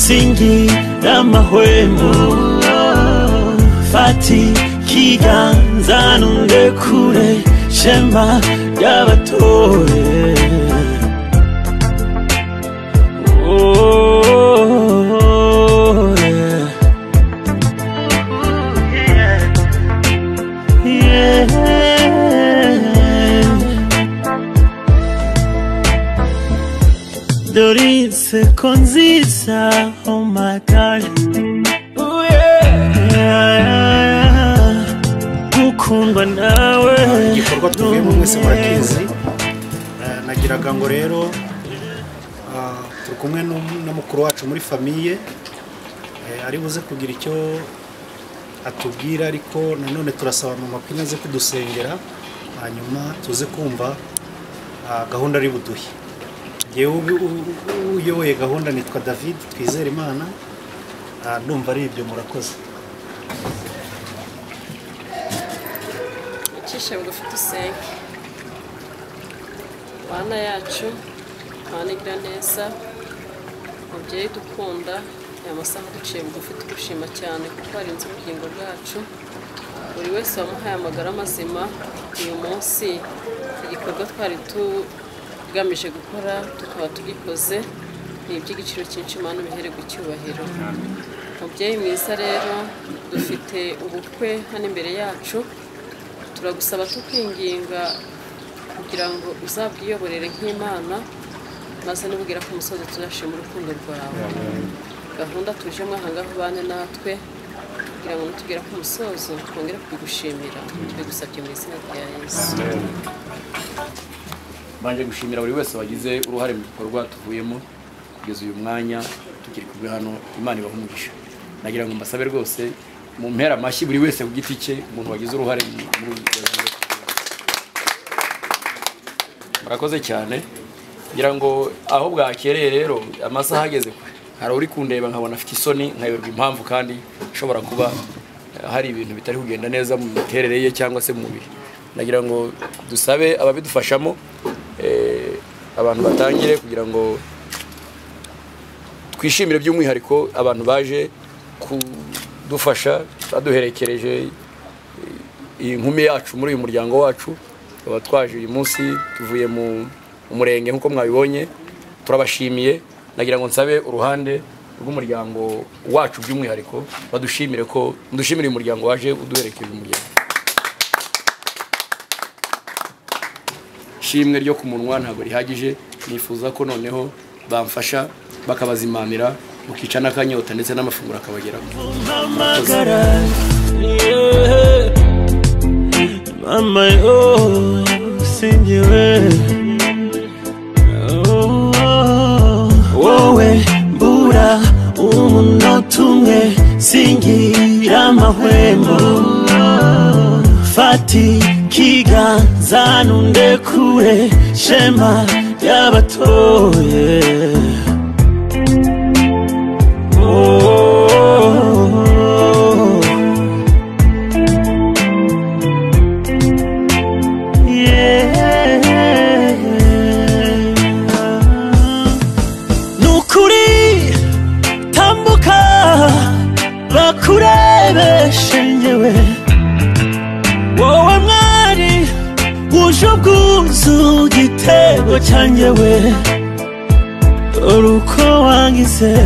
singira amahwemo fata ikiganza zanundekure shema ry'abatore Oh, yeah. Dori inseko nziza oh my god gukundwa nawe igikorwa tuvuyemo mwese murakizi Eh, nagiraga ngo rero ah, turi kumwe n'um- na mukuru wacu muri famiye eh, ari buze kugira icyo atubwira ariko nanone turasaba mama ko inaze kudusengera hanyuma tuze kumva ah, gahunda ari buduhe yewe ubu- u- u- uyoboye gahunda nitwa david twizere imana Ah, ndumva ari ibyo murakoze icishe bugufi dusenge bana yacu mana igira neza mubyeyi dukunda aya masaha duciye bugufi tugushima cyane kuko warinze ubugingo bwacu buri wese wamuhaye amagara mazima uyu munsi igikorwa twari tugamije gukora tukaba tugikoze ni iby'igiciro cyinshi mana ubihere gucyubahiro mubyeyi mwiza rero dufite ubukwe hano imbere yacu turagusaba tukwinginga kugira ngo uzabwiyoborere nk'imana maze nubwira ko umusozi tuzashima urukundo rwawe gahunda tujemo ahangaha ubane natwe kugira ngo nitugera ku musozo twongere kubigushimira tubigusabye mu izina rya yesu mbanje gushimira buri wese wagize uruhare mu gikorwa tuvuyemo kugeza uyu mwanya tukiri kumwe hano imana ibaha umugisha nagira ngo mbasabe rwose mu mpera amashyi buri wese ku giti cye umuntu wagize uruhare mu- muri ubu buzima. murakoze cyane ngira ngo aho bwakereye rero amasaha ageze kure hari uri kundeba nkabona afite isoni nkayoberwa impamvu kandi ishobora kuba eh, hari ibintu bitari kugenda neza mu miterere ye cyangwa se mu mubiri nagira ngo dusabe ababidufashamo eh, abantu batangire kugira ngo twishimire by'umwihariko abantu baje kudufasha baduherekereje eh, iyi nkumi yacu muri uyu muryango wacu tukaba twaje uyu munsi tuvuye mu mu murenge nk'uko mwabibonye turabashimiye nagira ngo nsabe uruhande rw'umuryango wacu by'umwihariko badushimire ko mudushimire uyu muryango waje uduherekeje uyu muryango ishimwe ryo ku munwa ntabwo rihagije nifuza ko noneho bamfasha bakabazimanira mukica n'akanyota ndetse n'amafunguro akabageraho magara yeah. mama yo singiwe Oh, wowe mbura umunota umwe singira amahwemo fata ikiganza nundekure shema ry'abatoye Oh. Yeah. nukuri tambuka bakurebeshe ngewe wowe mwari wuje ubwuzu gitego cyangewe dore uko wangize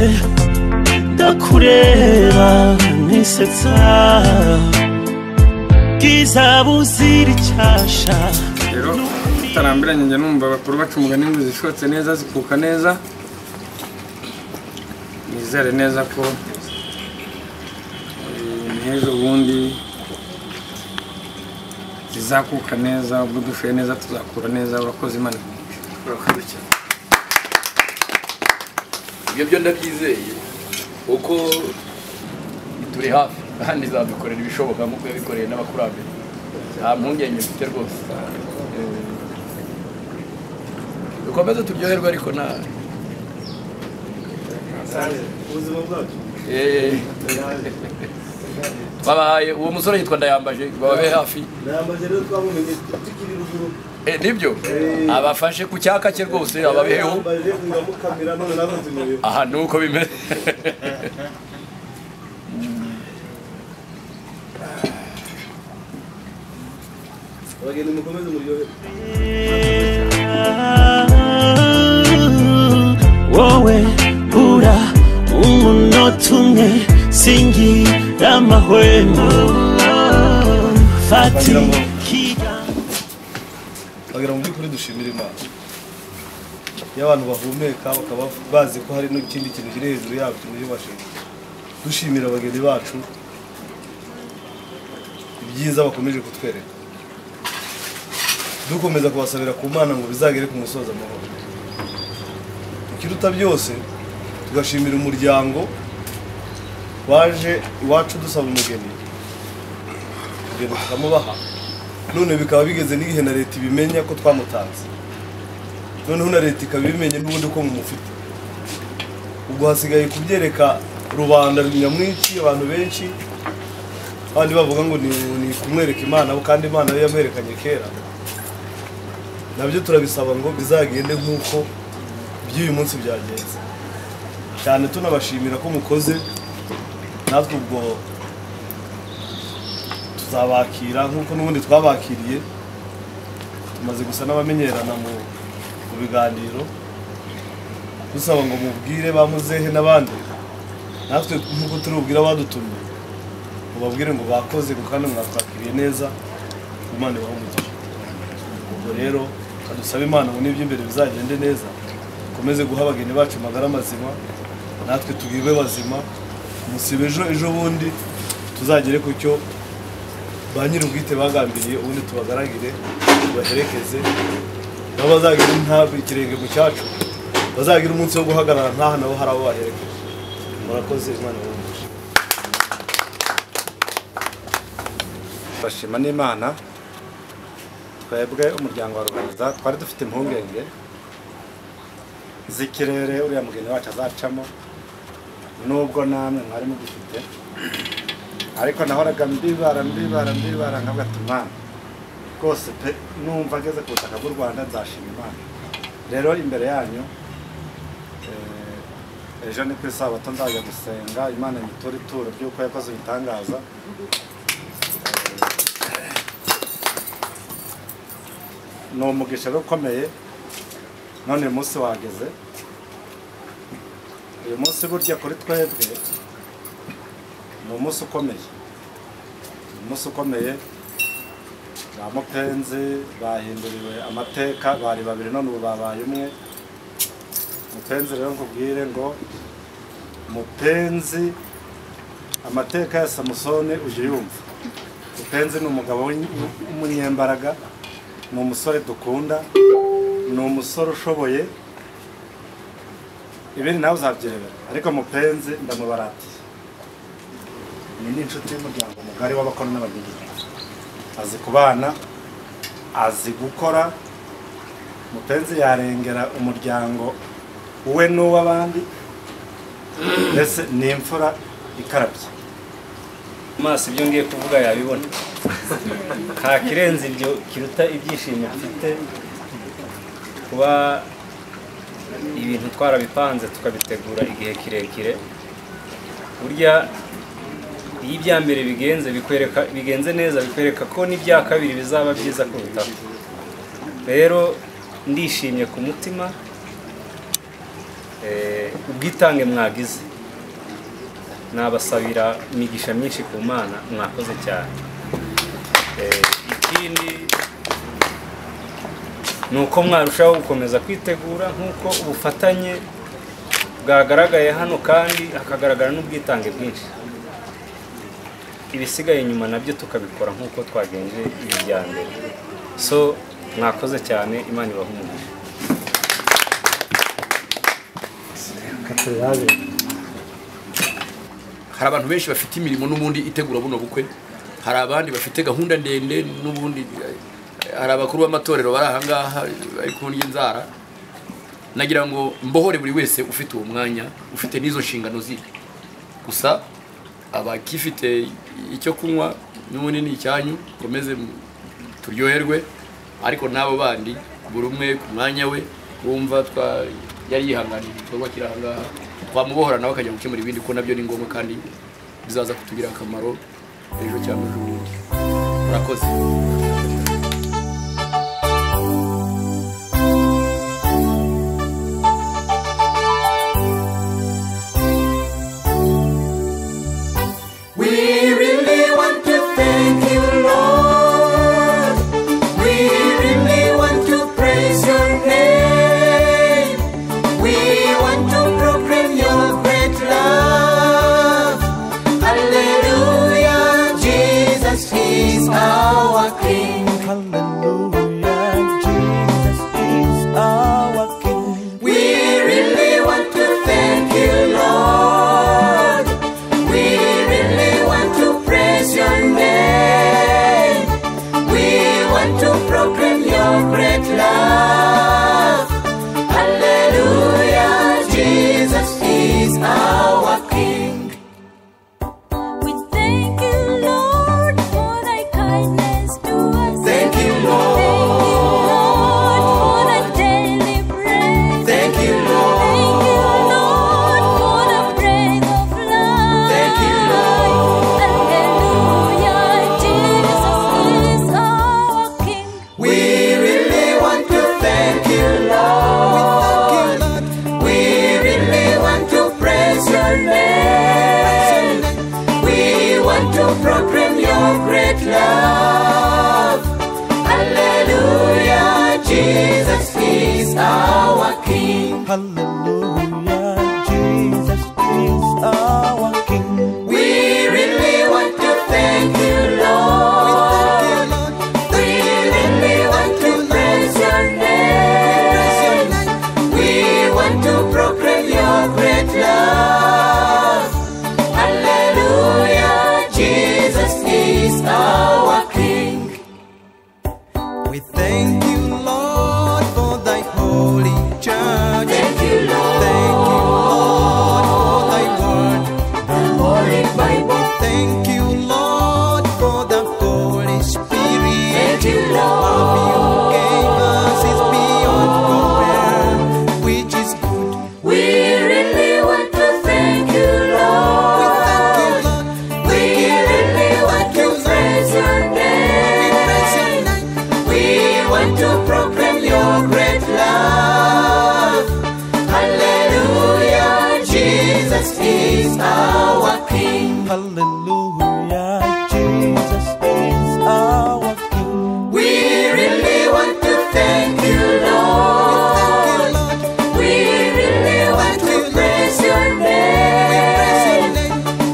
ndakureba nisetsa bwiza buzira icyasha rero tutarambiranye njya numva bakuru baca umugani ngo zishotse neza zikuka neza nizere neza ko eh, n'ejo bundi zizakuka neza ubwo dushoye neza tuzakura neza urakoze imana urakoze cyane ibyo byo ndabyizeye kuko turi hafi kandi zadukorera ibishoboka nk'uko yabikoreye n'abakurambere nta mpungenge mfite rwose Eh, dukomeze turyoherwe ariko nta ubuzima bwacu Eh. babahaye uwo musore yitwa ndayambaje bababe hafi ndayambaje rero twamumenye tukiri ruguru Eh, nibyo abafashe ku cyaka cye rwose ababeheho ndayambaje uramukamira none nawe nzimureba aha ni uko bimeze abageni mukomeze umuryoherwe wowe bura umunota umwe singira amahwemo fati Wagira ngo- wagira mu by'ukuri dushimira imana iyo abantu bahumeka bakaba bazi ko hari n'ikindi kintu kiri hejuru yabo kimuyobashe dushimira abageni bacu ibyiza bakomeje kutwereka dukomeza kubasabira ku mana ngo bizagere ku musozo amahoro ikiruta byose tugashimira umuryango waje iwacu dusaba umugeni ibintu tukamubaha none bikaba bigeze n'igihe na leta ibimenya ko twamutanze noneho na leta ikaba ibimenye n'ubundi ko mumufite ubwo hasigaye kubyereka rubanda nyamwinshi abantu benshi abandi bavuga ngo ni, ni kumwereka imana kandi imana yo yamuherekanye kera nabyo turabisaba ngo bizagende nk'uko iby'uyu munsi byagenze cyane tunabashimira ko mukoze natwe ubwo tuzabakira nk'uko n'ubundi twabakiriye tumaze gusa n'abamenyerana mu mu biganiro dusaba ngo mubwire ba muzehe n'abandi natwe nk'uko turi bubwire abadutumye mubabwire ngo bakoze ngo kandi mwatwakiriye neza imana ibahe umugisha ubwo rero kadusabe imana ngo n'iby'imbere bizagende neza dukomeze guha abageni bacu amagara mazima natwe tubibe bazima musiba ejo ejo bundi tuzagere ku cyo ba nyir'ubwite bagambiriye ubundi tubagaragire tubaherekeze nabo bazagire nta ikirenge mu cyacu bazagira umunsi wo guhagarara ntaha nabo hari abo baherekeje murakoze imana ibahumurije bashima n'imana twebwe umuryango wa ruboneza twari dufite impungenge z'ikirere uriya mugeni wacu azacamo nubwo namwe mwari mugifite ariko nahoraga mbibara mbibara mbibara nkagatuma rwose pe numva ageze ku butaka bw'u rwanda nzashima imana rero imbere yanyu eh, ejo ni ku isabato nzajya gusenga imana imutura ituro ry'uko yakoze ibitangaza ni umugisha rero ukomeye none uyu munsi wageze uyu munsi burya kuri twebwe ni umunsi ukomeye ni umunsi ukomeye ba mupenzi bahinduriwe amateka bari babiri none ubu babaye umwe mupenzi rero nkubwire ngo mupenzi amateka ya samusoni ujya uyumva mupenzi ni umugabo w'in- w'umunyembaraga ni umusore dukunda ni umusore ushoboye ibindi nawe uzabyemera ariko mupenzi ndamubaratiye ni n'inshuti y'umuryango mugari w'abakora n'abageni azi kubana azi gukora mupenzi yarengera umuryango we n'uw'abandi mbese ni imfura ikarabye amaso ibyo ngiye kuvuga yabibona nta kirenze ibyo kiruta ibyishimo mfite kuba ibintu twarabipanze tukabitegura igihe kirekire burya iyo ibya mbere bigenze bikwereka bigenze neza bikwereka ko n'ibya kabiri bizaba byiza kurutaho rero ndishimye ku mutima eh, ubwitange mwagize nabasabira imigisha myinshi ku mana mwakoze cyane Eh, ikindi ni uko mwarushaho gukomeza kwitegura nk'uko ubufatanye bwagaragaye hano kandi hakagaragara n'ubwitange bwinshi ibisigaye inyuma nabyo tukabikora nk'uko twagenje ibi bya mbere so mwakoze cyane imana ibahe umugisha hari abantu benshi bafite imirimo n'ubundi itegura buno bukwe hari abandi bafite gahunda ndende n'ubundi eh, hari abakuru b'amatorero bari ahangaha bari ku ndya inzara nagira ngo mbohore buri wese ufite uwo mwanya ufite n'izo nshingano ziwe gusa abakifite icyo kunywa n'ubundi ni icyanyu mukomeze mu- turyoherwe ariko n'abo bandi buri umwe ku mwanya we wumva twa yari yihanganiye igikorwa kiri ahangaha twamubohora nawe akajya gukemura ibindi kuko nabyo ni ngombwa kandi bizaza kutugirira akamaro ejo cyangwa ejo bundi murakoze love. Hallelujah, Jesus is our King. Hallelujah, Jesus is our King. We really want to thank you, Lord. We really want to praise your name. We want to proclaim your great love. Hallelujah, Jesus is our King. We thank you, Lord, for thy holy church. Thank you, Lord. Thank you, Lord, for thy word. The holy Bible. Thank you, Lord, for the Holy Spirit. Thank you, Lord. Love you gave us is beyond compare, which is good. We really want to thank you, Lord. We thank you, Lord. We really want to praise your name. We want to proclaim your great love. Hallelujah, Jesus is our King. Hallelujah, Jesus is our King. We really want to thank you, Lord. We really want to praise your name.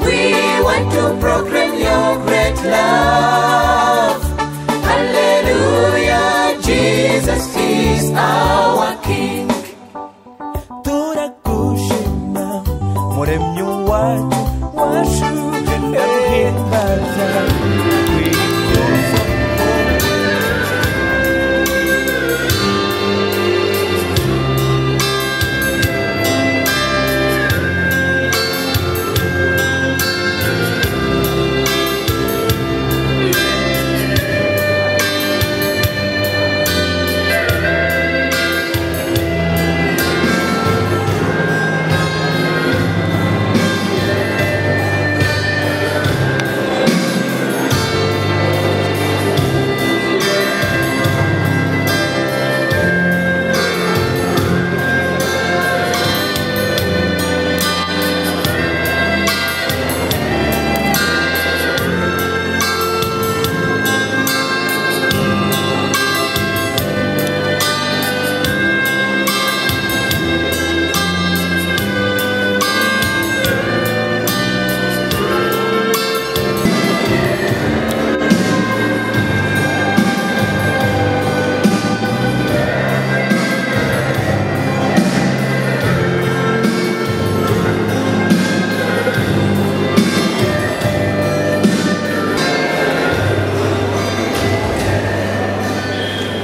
We want to proclaim your great love. Hallelujah, Jesus is our King. turagushima muremyi wacu wacu ndaguhimbaza kwikuza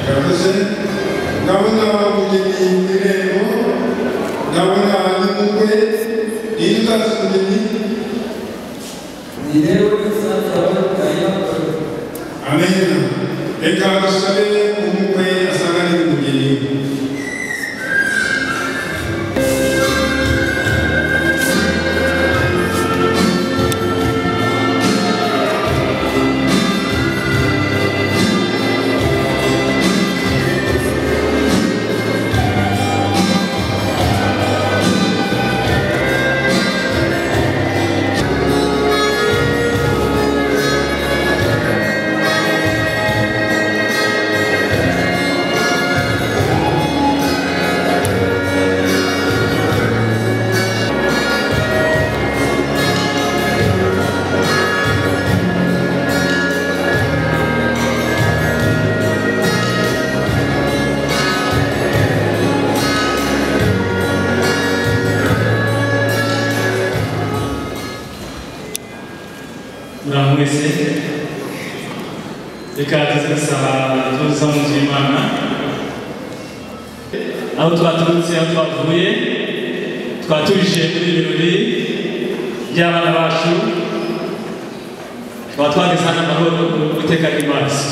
yavuze ndabona umugeni irembo ndabona n'umugore yitwa umugeni amena reka dusabe umukwe asangane n'umugeni muraho mwese reka tuze gusaba tuza mu nzu y'imana aho twaturutse aho twavuye twatuje muri ibi birori by'abana bacu twaba twageze hano amahoro mu guteka n'imaso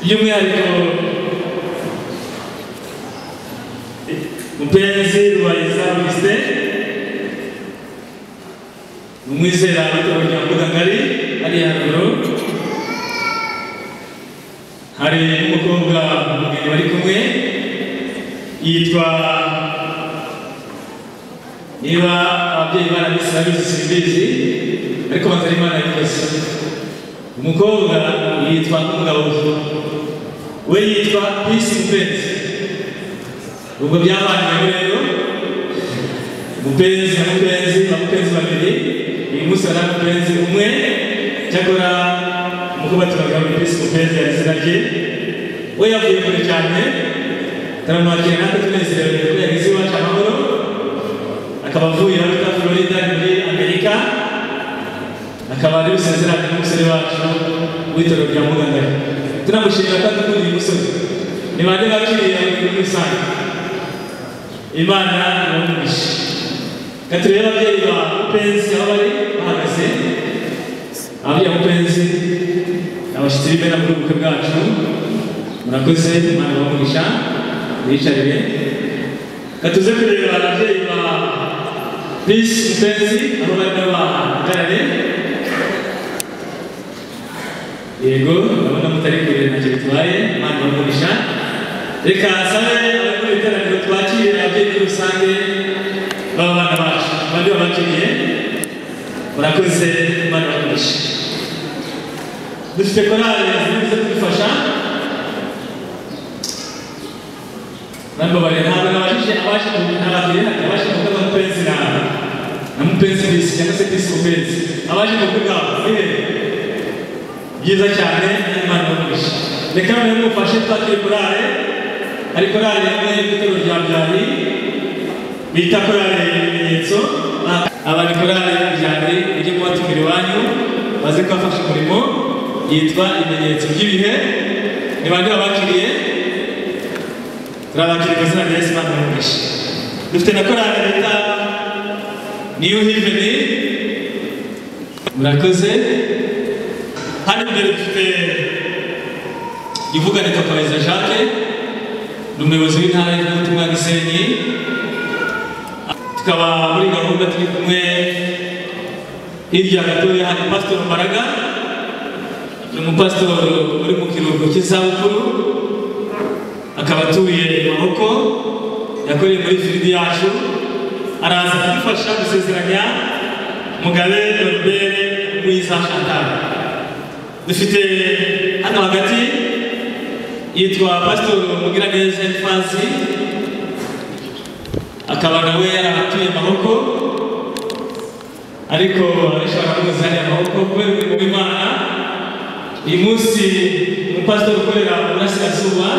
by'umwihariko mupenzi rubayiza augustin umwizera w'itorero rya ngari hariya haruguru hari n'umukobwa umugeni bari kumwe yitwa niba ababyeyi barabise babizi simbizi ariko batari imana yakoze umukobwa yitwa umugabo we we yitwa pisi mupenzi ubwo byabanyeho rero mupenzi na mupenzi na mupenzi babiri uyu munsi hari mupenzi umwe cyakora umukobwa turagaburira pisi mupenzi yari izina rye we yavuye kure cyane taramwakira natwe tunezerewe kuko yagize iwacu amahoro akaba avuye muri florida muri amerika akaba ari busezerane n'umusore wacu w'itoro rya mugangari turamushimira ko adukunda uyu musore ni bande bakiriye muri rusange imana iramumisha reka turebe ababyeyi ba mupenzi aho bari bahagaze ababyeyi ba mupenzi abashyitsi b'imena muri ubu bukwe bwacu murakoze imana ibamugisha mwicariye reka tuze kureba ababyeyi ba Peace mupenzi aho barimo bahagarare yego urabona mutari kure ntacyo bitwaye imana ibamugisha reka sabe abari mu iteraniro twakire ababyeyi muri rusange b'abana bacu abandi babakiriye murakoze imana ibamugisha dufite korali zize kudufasha nambabarira ntabwo nabashije abasha nababwira abasha kuvuga mupenzi nawe na mupenzi bisi cyangwa se bisi mupenzi abasha kuvuga ehe byiza cyane imana ibamugisha reka noneho mufashe twakire korale hari korale imwe y'ibitero bya byari bita korale ibimenyetso abari korale byari iri kubatumira iwanyu baze kubafasha umurimo yitwa ibimenyetso by'ibihe ni bande babakiriye turabakiriye ku izina rya yesu imana ibamugisha dufite na korali bita niyu hiveni murakoze hano imbere dufite ivuga ni kapareza jacques ni umuyobozi w'intara y'ubutumwa gisenyi tukaba muri gahunda turi kumwe hirya gatoya hari pasitori mbaraga ni umupasitori uri mu kiruhuko cy'izabukuru akaba atuye maboko yakoreye muri firidi yacu araza kudufasha gusezeranya mugabe robere mwiza chantal dufite hano hagati yitwa pasitori mugiraneza efazi akaba nawe yarahatuye maboko ariko abenshi baramuzi hariya maboko kubera umurimo w'imana uyu munsi umupasitori ukorera mu burasirazuba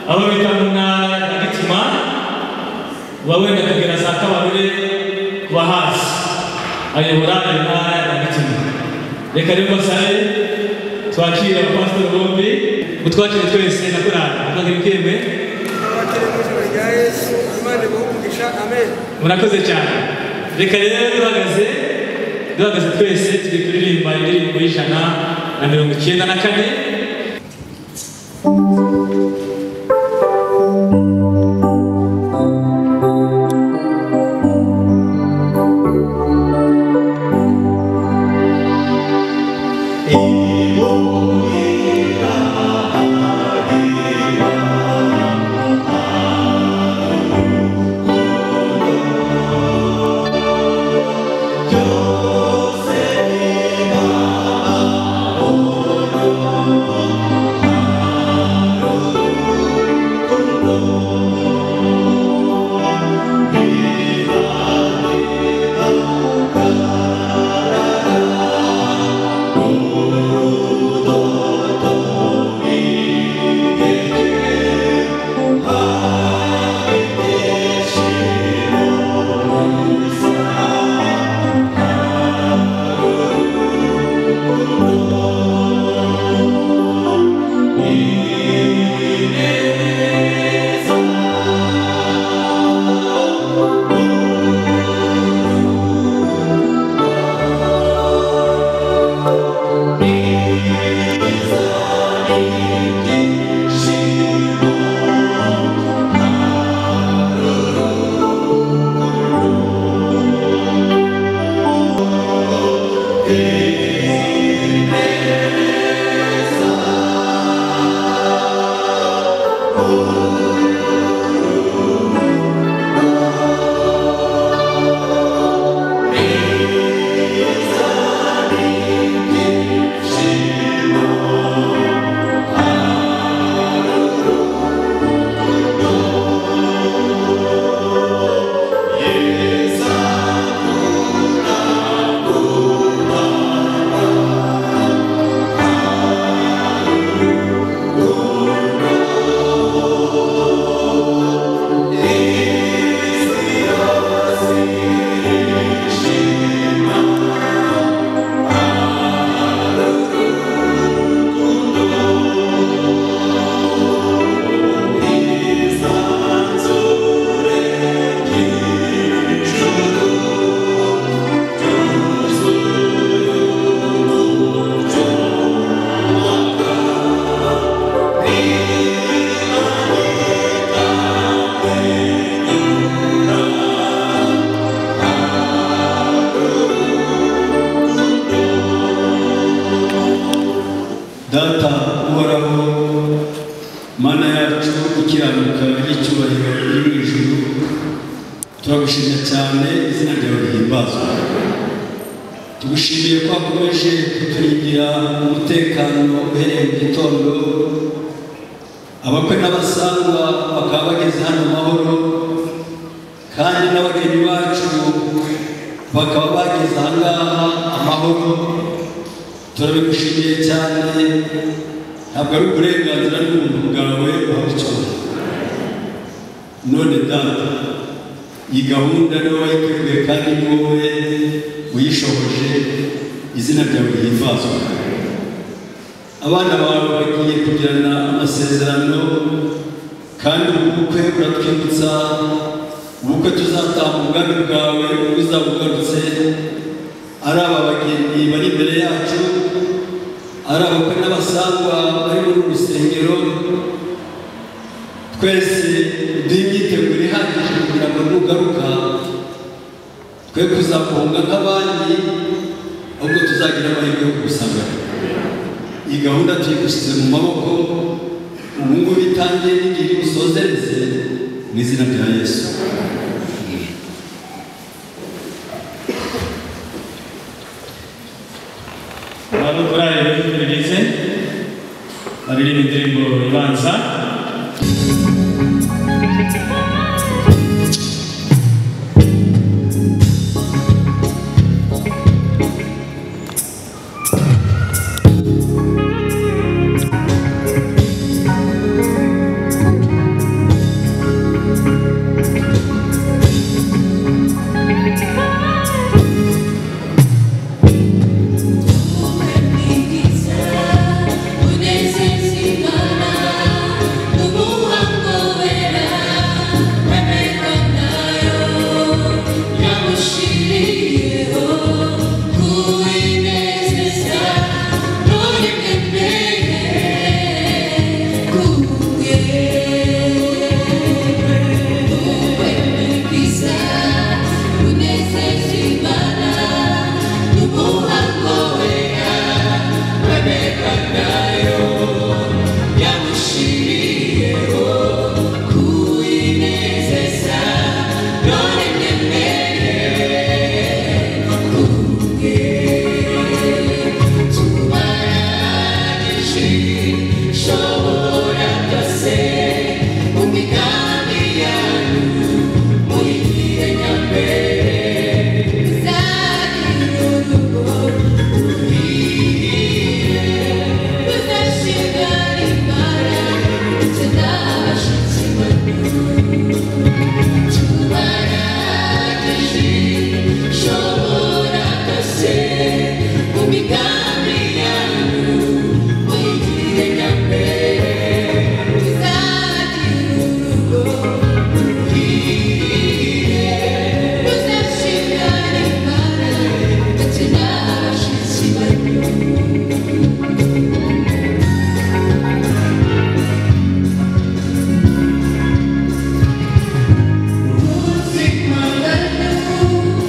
aho bita mu ntara ya gitima uba wenda kugera za kabarore kuba hasi ayobora intara ya gitima reka rero basabe twakire abapasitori bombi utwakire twese na korali akagira ikembe murakoze cyane reka rero duhagaze duhagaze twese turi kuririmba indirimbo y'ijana na mirongo icyenda na kane wacu wo gukiranuka n'icyubahiro iri mu ijuru turagushimye cyane izina ryawe rihimbazwa tugushimiye ko wakomeje kuturindira umutekano uhereye mu gitondo abakwe n'abasangwa bakaba bageze hano mu mahoro kandi n'abageni bacu bakaba bageze ahangaha amahoro turabigushimiye cyane ntabwo ari uburenganzira bw'umuntu bwawe wabucyora none data iyi gahunda niwe wayiteguye kandi ni wowe uyishohoje izina ryawe rihimazwa abana bawe bagiye kugirana amasezerano kandi ubu bukwe buratwibutsa ubukwe tuzataha mu bwami bwawe ubwo uzaba ugarutse ari aba bageni bari imbere yacu ari abakwe n'abasangwa bari muri uru rusengero twese duhe imyiteguro ihagije kugira ngo nugaruka twe kuzakunga nk'abandi ahubwo tuzagira amahirwe yo kugusangana iyi gahunda tuyigushyize mu maboko ubu ngubu itangiye n'igihe usozereze mu izina rya yesu abantu kuri ayo bihugu bigeze baririmba indirimbo ibanza Music,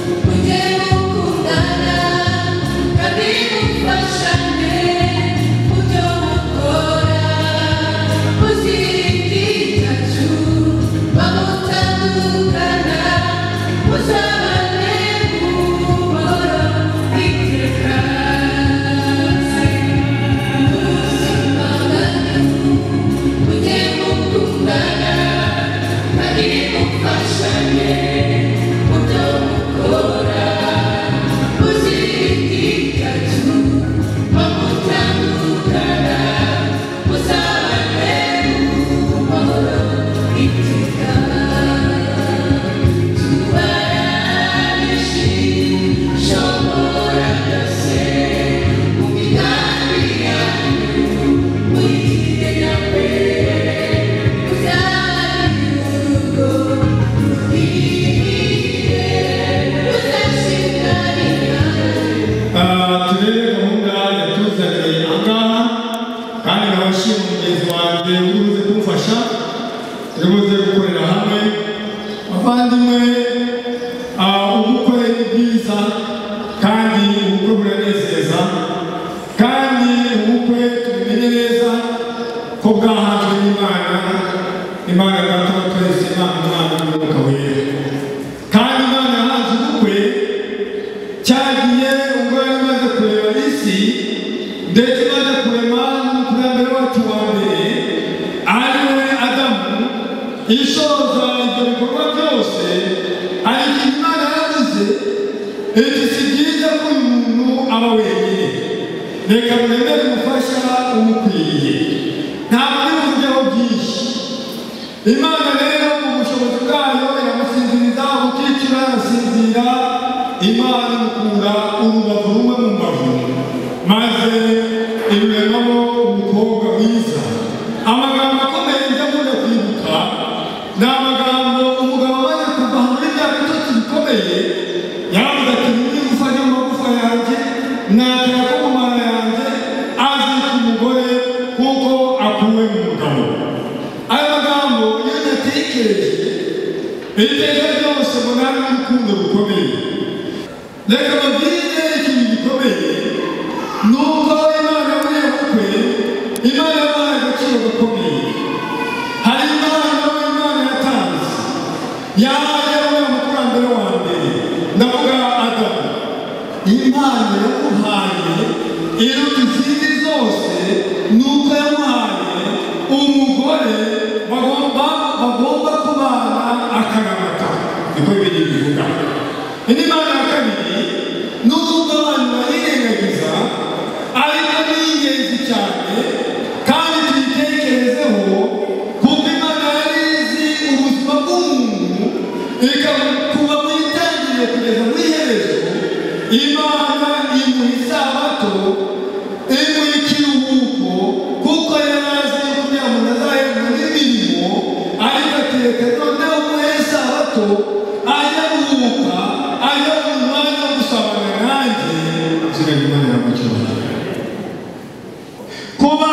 my love, imana data wa twese imana umwana n'umwuka wera kandi imana yahaje ubukwe cyagiye ubwo yari imaze kureba isi ndetse imaze kurema n'umukurambere wacu wa mbere ari we adamu ishoza ibyo bikorwa byose hari ikintu imana yavuze iti si byiza ko uyu muntu aba wenyine reka mwemere umufasha umukwiriye ntabwo ari uburyo bwinshi imana rero mu bushobozi bwayo iramusinziriza ukicira arasinzira imana imukura urubavu rumwe mu mbavu maze iruremamo umukobwa mwiza amagambo akomeye njya akunda kwibuka ni amagambo umugabo amaze kuva muri bya bitotsi bikomeye yavuze ati niba amagufa yanjye natera ko mu mara yanjye azika umugore kuko akuwe mu mugabo ayo magambo iyo uyatekereje iteka ryose munani n'urukundo rukomeye reka babwire ikintu gikomeye ni uko imana muri iyo bukwe imana yabahaye agaciro gakomeye hari impano imana yatanze yahaye uriya mukurambere wa mbere ndavuga adamu impano yamuhaye iruta izindi zose ni uko yamuhaye umugore bagomba bagomba kubana akaramata niko bibiri bivuga indi mana ya kabiri ni uko abantu bayirengagiza ariko ni ingenzi cyane kandi tuyitekerezeho kuko imana yari izi ubuzima bw'umuntu ikabukuba mu itangiriro kugeza mu iherezo imana imuha isabato imuha ikiruhuko kuko yari azi yuko kugira ngo azahembwa n'imirimo ariko atereka noneho umuhe isabato ajya guhuka ajya mu mwanya wo gusabana nanjye isigaye imana yamucyuye kuba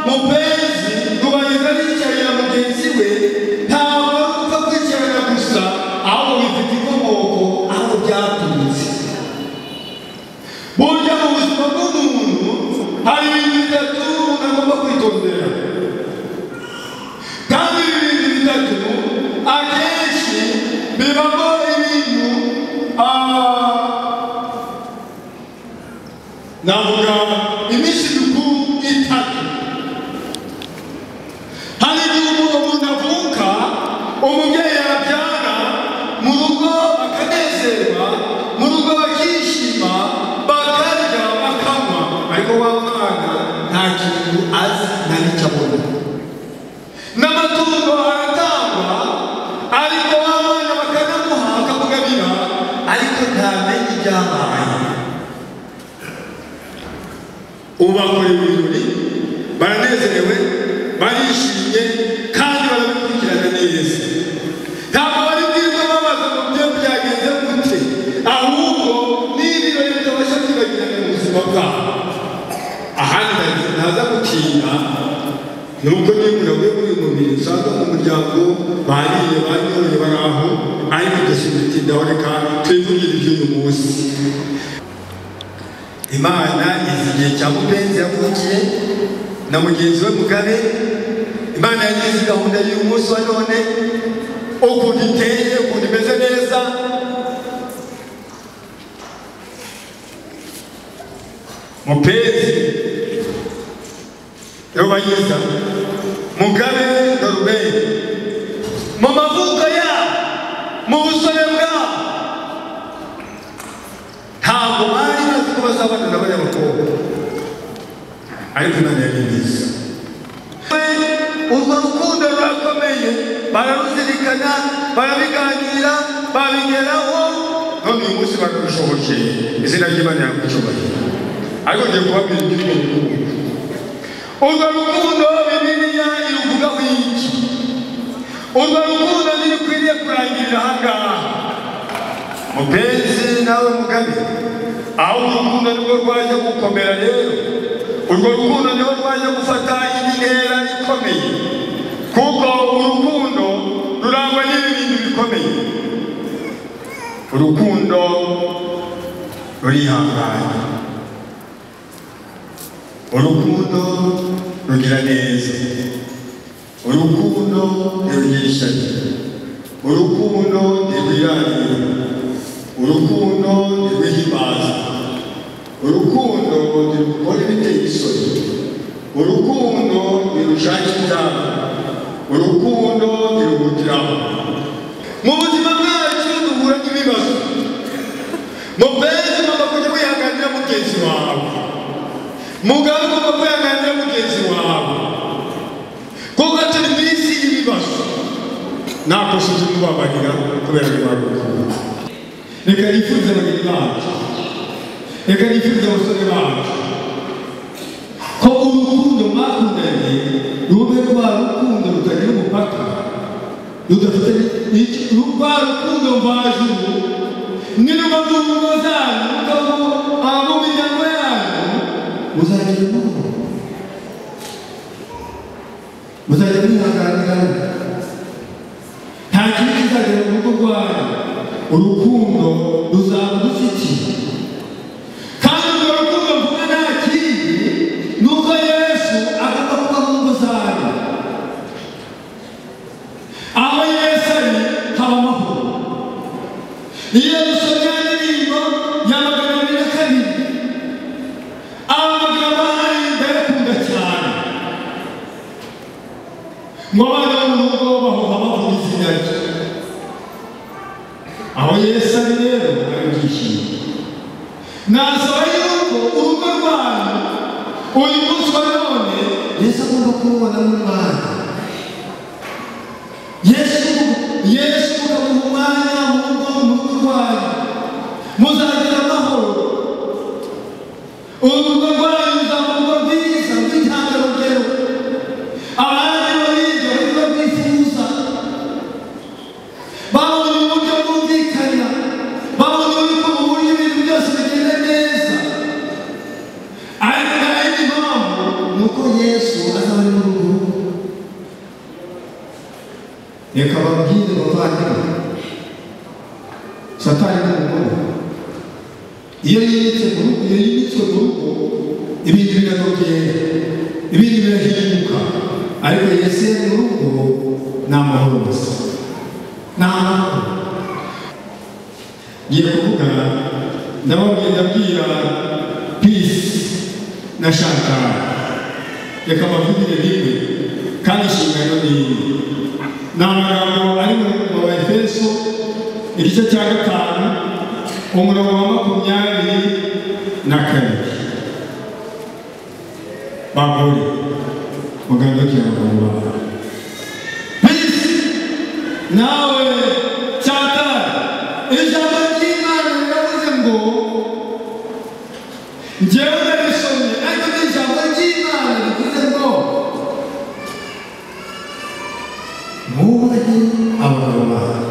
mupenzi kubageza yicarira mugenzi we ntabwo ari upfa kwicarana gusa ahubwo bifite inkomoko aho byaturutse burya mu buzima bw'umuntu hari ibintu bitatu umuntu agomba kwitondera kandi ibi bintu bitatu akenshi bibamo ibintu ah, navuga iminsi mikuru itatu hari igihe umuntu umuntu avuka umubyeyi yabyara mu rugo bakanezerwa mu rugo bakishima bakarya bakanywa ariko wa mwana nta kintu azi nta n'icyo abona n'amatungo aratangwa ariko wa mwana bakanamuha akamugabira ariko ntamenye ibyabaye ubakorera ibirori baranezerewe barishimye kandi barabikurikirana neza ntabwo bari bwirirwe babaza ngo byo byagenze gute ahubwo ni ibirori bitabasha kwibagirana mu buzima bwabo ahandi ndagira ntaza gutinda ni uko niba umuntu avuye muri uyu mubiri usanga mu muryango bariye banyoye bari aho ariko igishinzwe itindaho reka twivugire iby'uyu munsi imana izi igihe cya mupenzi yavukiye na mugenzi we mugabe imana yagize gahunda y'uyu munsi wa none ukuntu iteye ukuntu imeze neza mupenzi yobayiza mugabe na rubeni mu mavuko yabo mu busore bwabo ntabwo bari bazi ko bazabana n'abanyabakobwa ariko imana yabigize urwo rukundo rurakomeye bararuzirikana barabiganira babigeraho none uyu munsi barabishoboke izina ry'imana yakucyubahira ariko ngiye kubabwira iby'urwo rukundo urwo rukundo bibiliya iruvugaho iki urwo rukundo ntirukwiriye kurangirira aha ngaha mupenzi nawe mugabe aho urukundo nirwo rwajya gukomera rero urwo rukundo niho rwajya gufata intera ikomeye kuko urukundo rurangwa n'ibintu bikomeye urukundo rurihangana urukundo rugira neza urukundo yongera ishyari urukundo ntirwirangira urukundo ntirwihimbaza urukundo ntirukora ibiteye isoni urukundo ntirushaka ibyago urukundo ntirubugiraho mu buzima bwacu duhura n'ibibazo mu bezi ugomba kujya wihanganira mugenzi wawe mugabo ugomba kwihanganira mugenzi wawe kuko turi mu isi y'ibibazo nta kosa uje kubabarira kubera ibibazo reka nifuze bagenzi bacu reka nifuze abasore bacu ko urukundo mwakundanye rube rwa rukundo rutagira umupaka rudafite n'icyo- rwa rukundo mvajuru niruba mu ngo zanyu mukabo abo mu miryango yanyu muzagira amahoro muzajya mwihanganirana nta kintu kizagera mu rugo rwanyu urukundo ruzaba dufitiye kandi urwo rukundo mvuga nta kindi ni uko yesu agomba kuba mu ngo zanyu aho yesu ari haba amahoro iyo dusomye indirimbo ya magana abiri na kabiri aba magambo ahari ndayakunda cyane ngo abana bo mu rugo bahoha bavuga izina rye aho yesu ari rero hari ibyishimo nasaba yuko urugo rwanyu uyu munsi wa none yesu agomba kurubona mu mwanya yesu yesu mukamuha umwanya mu rugo mu rugo rwanyu muzagira amahoro urugo rwanyu ruzaba urugo rwiza rw'intangarugero abandi babirya urugo rwifuza babona uburyo bwumvikana babona uburyo buhuriye ibintu byose bigenda neza ariko nta yindi mpamvu ni uko yesu azaba ari mu rugo reka babwire bavandimwe satani ni umugore iyo yibitse mu rugo iyo yibitswe mu rugo ibindi biradogera ibindi birahinduka ariko yesu iyo ari mu rugo ni amahoro gusa ni amahoro ngiye kuvuga ndababwira ndabwira peace na shantara reka bavugire rimwe kandi inshingano ni imwe ni amagambo ari mu mu ba efeso igice cya gatanu umurongo wa makumyabiri na kane bagore muganga w'ikinyarwanda bisi nawe cyata ijambo ry'imana riravuze ngo njyewe narisomye ariko ni ijambo ry'imana rivuze ngo mwubahe abagabo bawe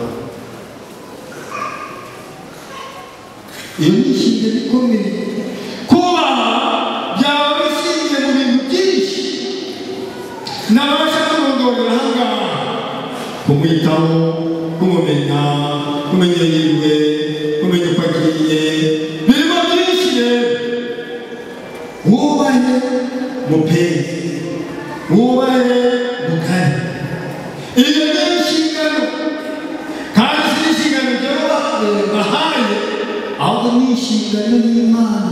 iyo ni ishinga rikomeye kubaha byaba bishingiye mu bintu byinshi nabasha kurondorera ahangaha kumwitaho kumumenya kumenya iyo yiwe kumenya uko agiye birimo byinshi rero wubahe mupenzi wubahe mukare iyo ni inshingano kandi si inshingano ibyo bahaye ahubwo ni inshingano y'imana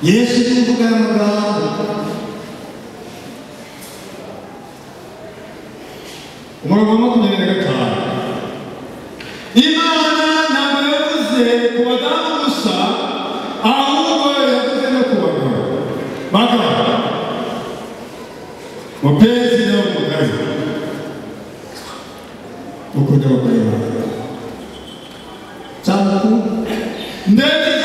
yesu ni imvuga y'amagambo umurongo wa makumyabiri na gatanu imana ntabwo yavuze ku badamu gusa ahubwo yavuze no ku bagabo bagabo mupenzi nawe mugari ukunda abagore bawe cyangwa ndetse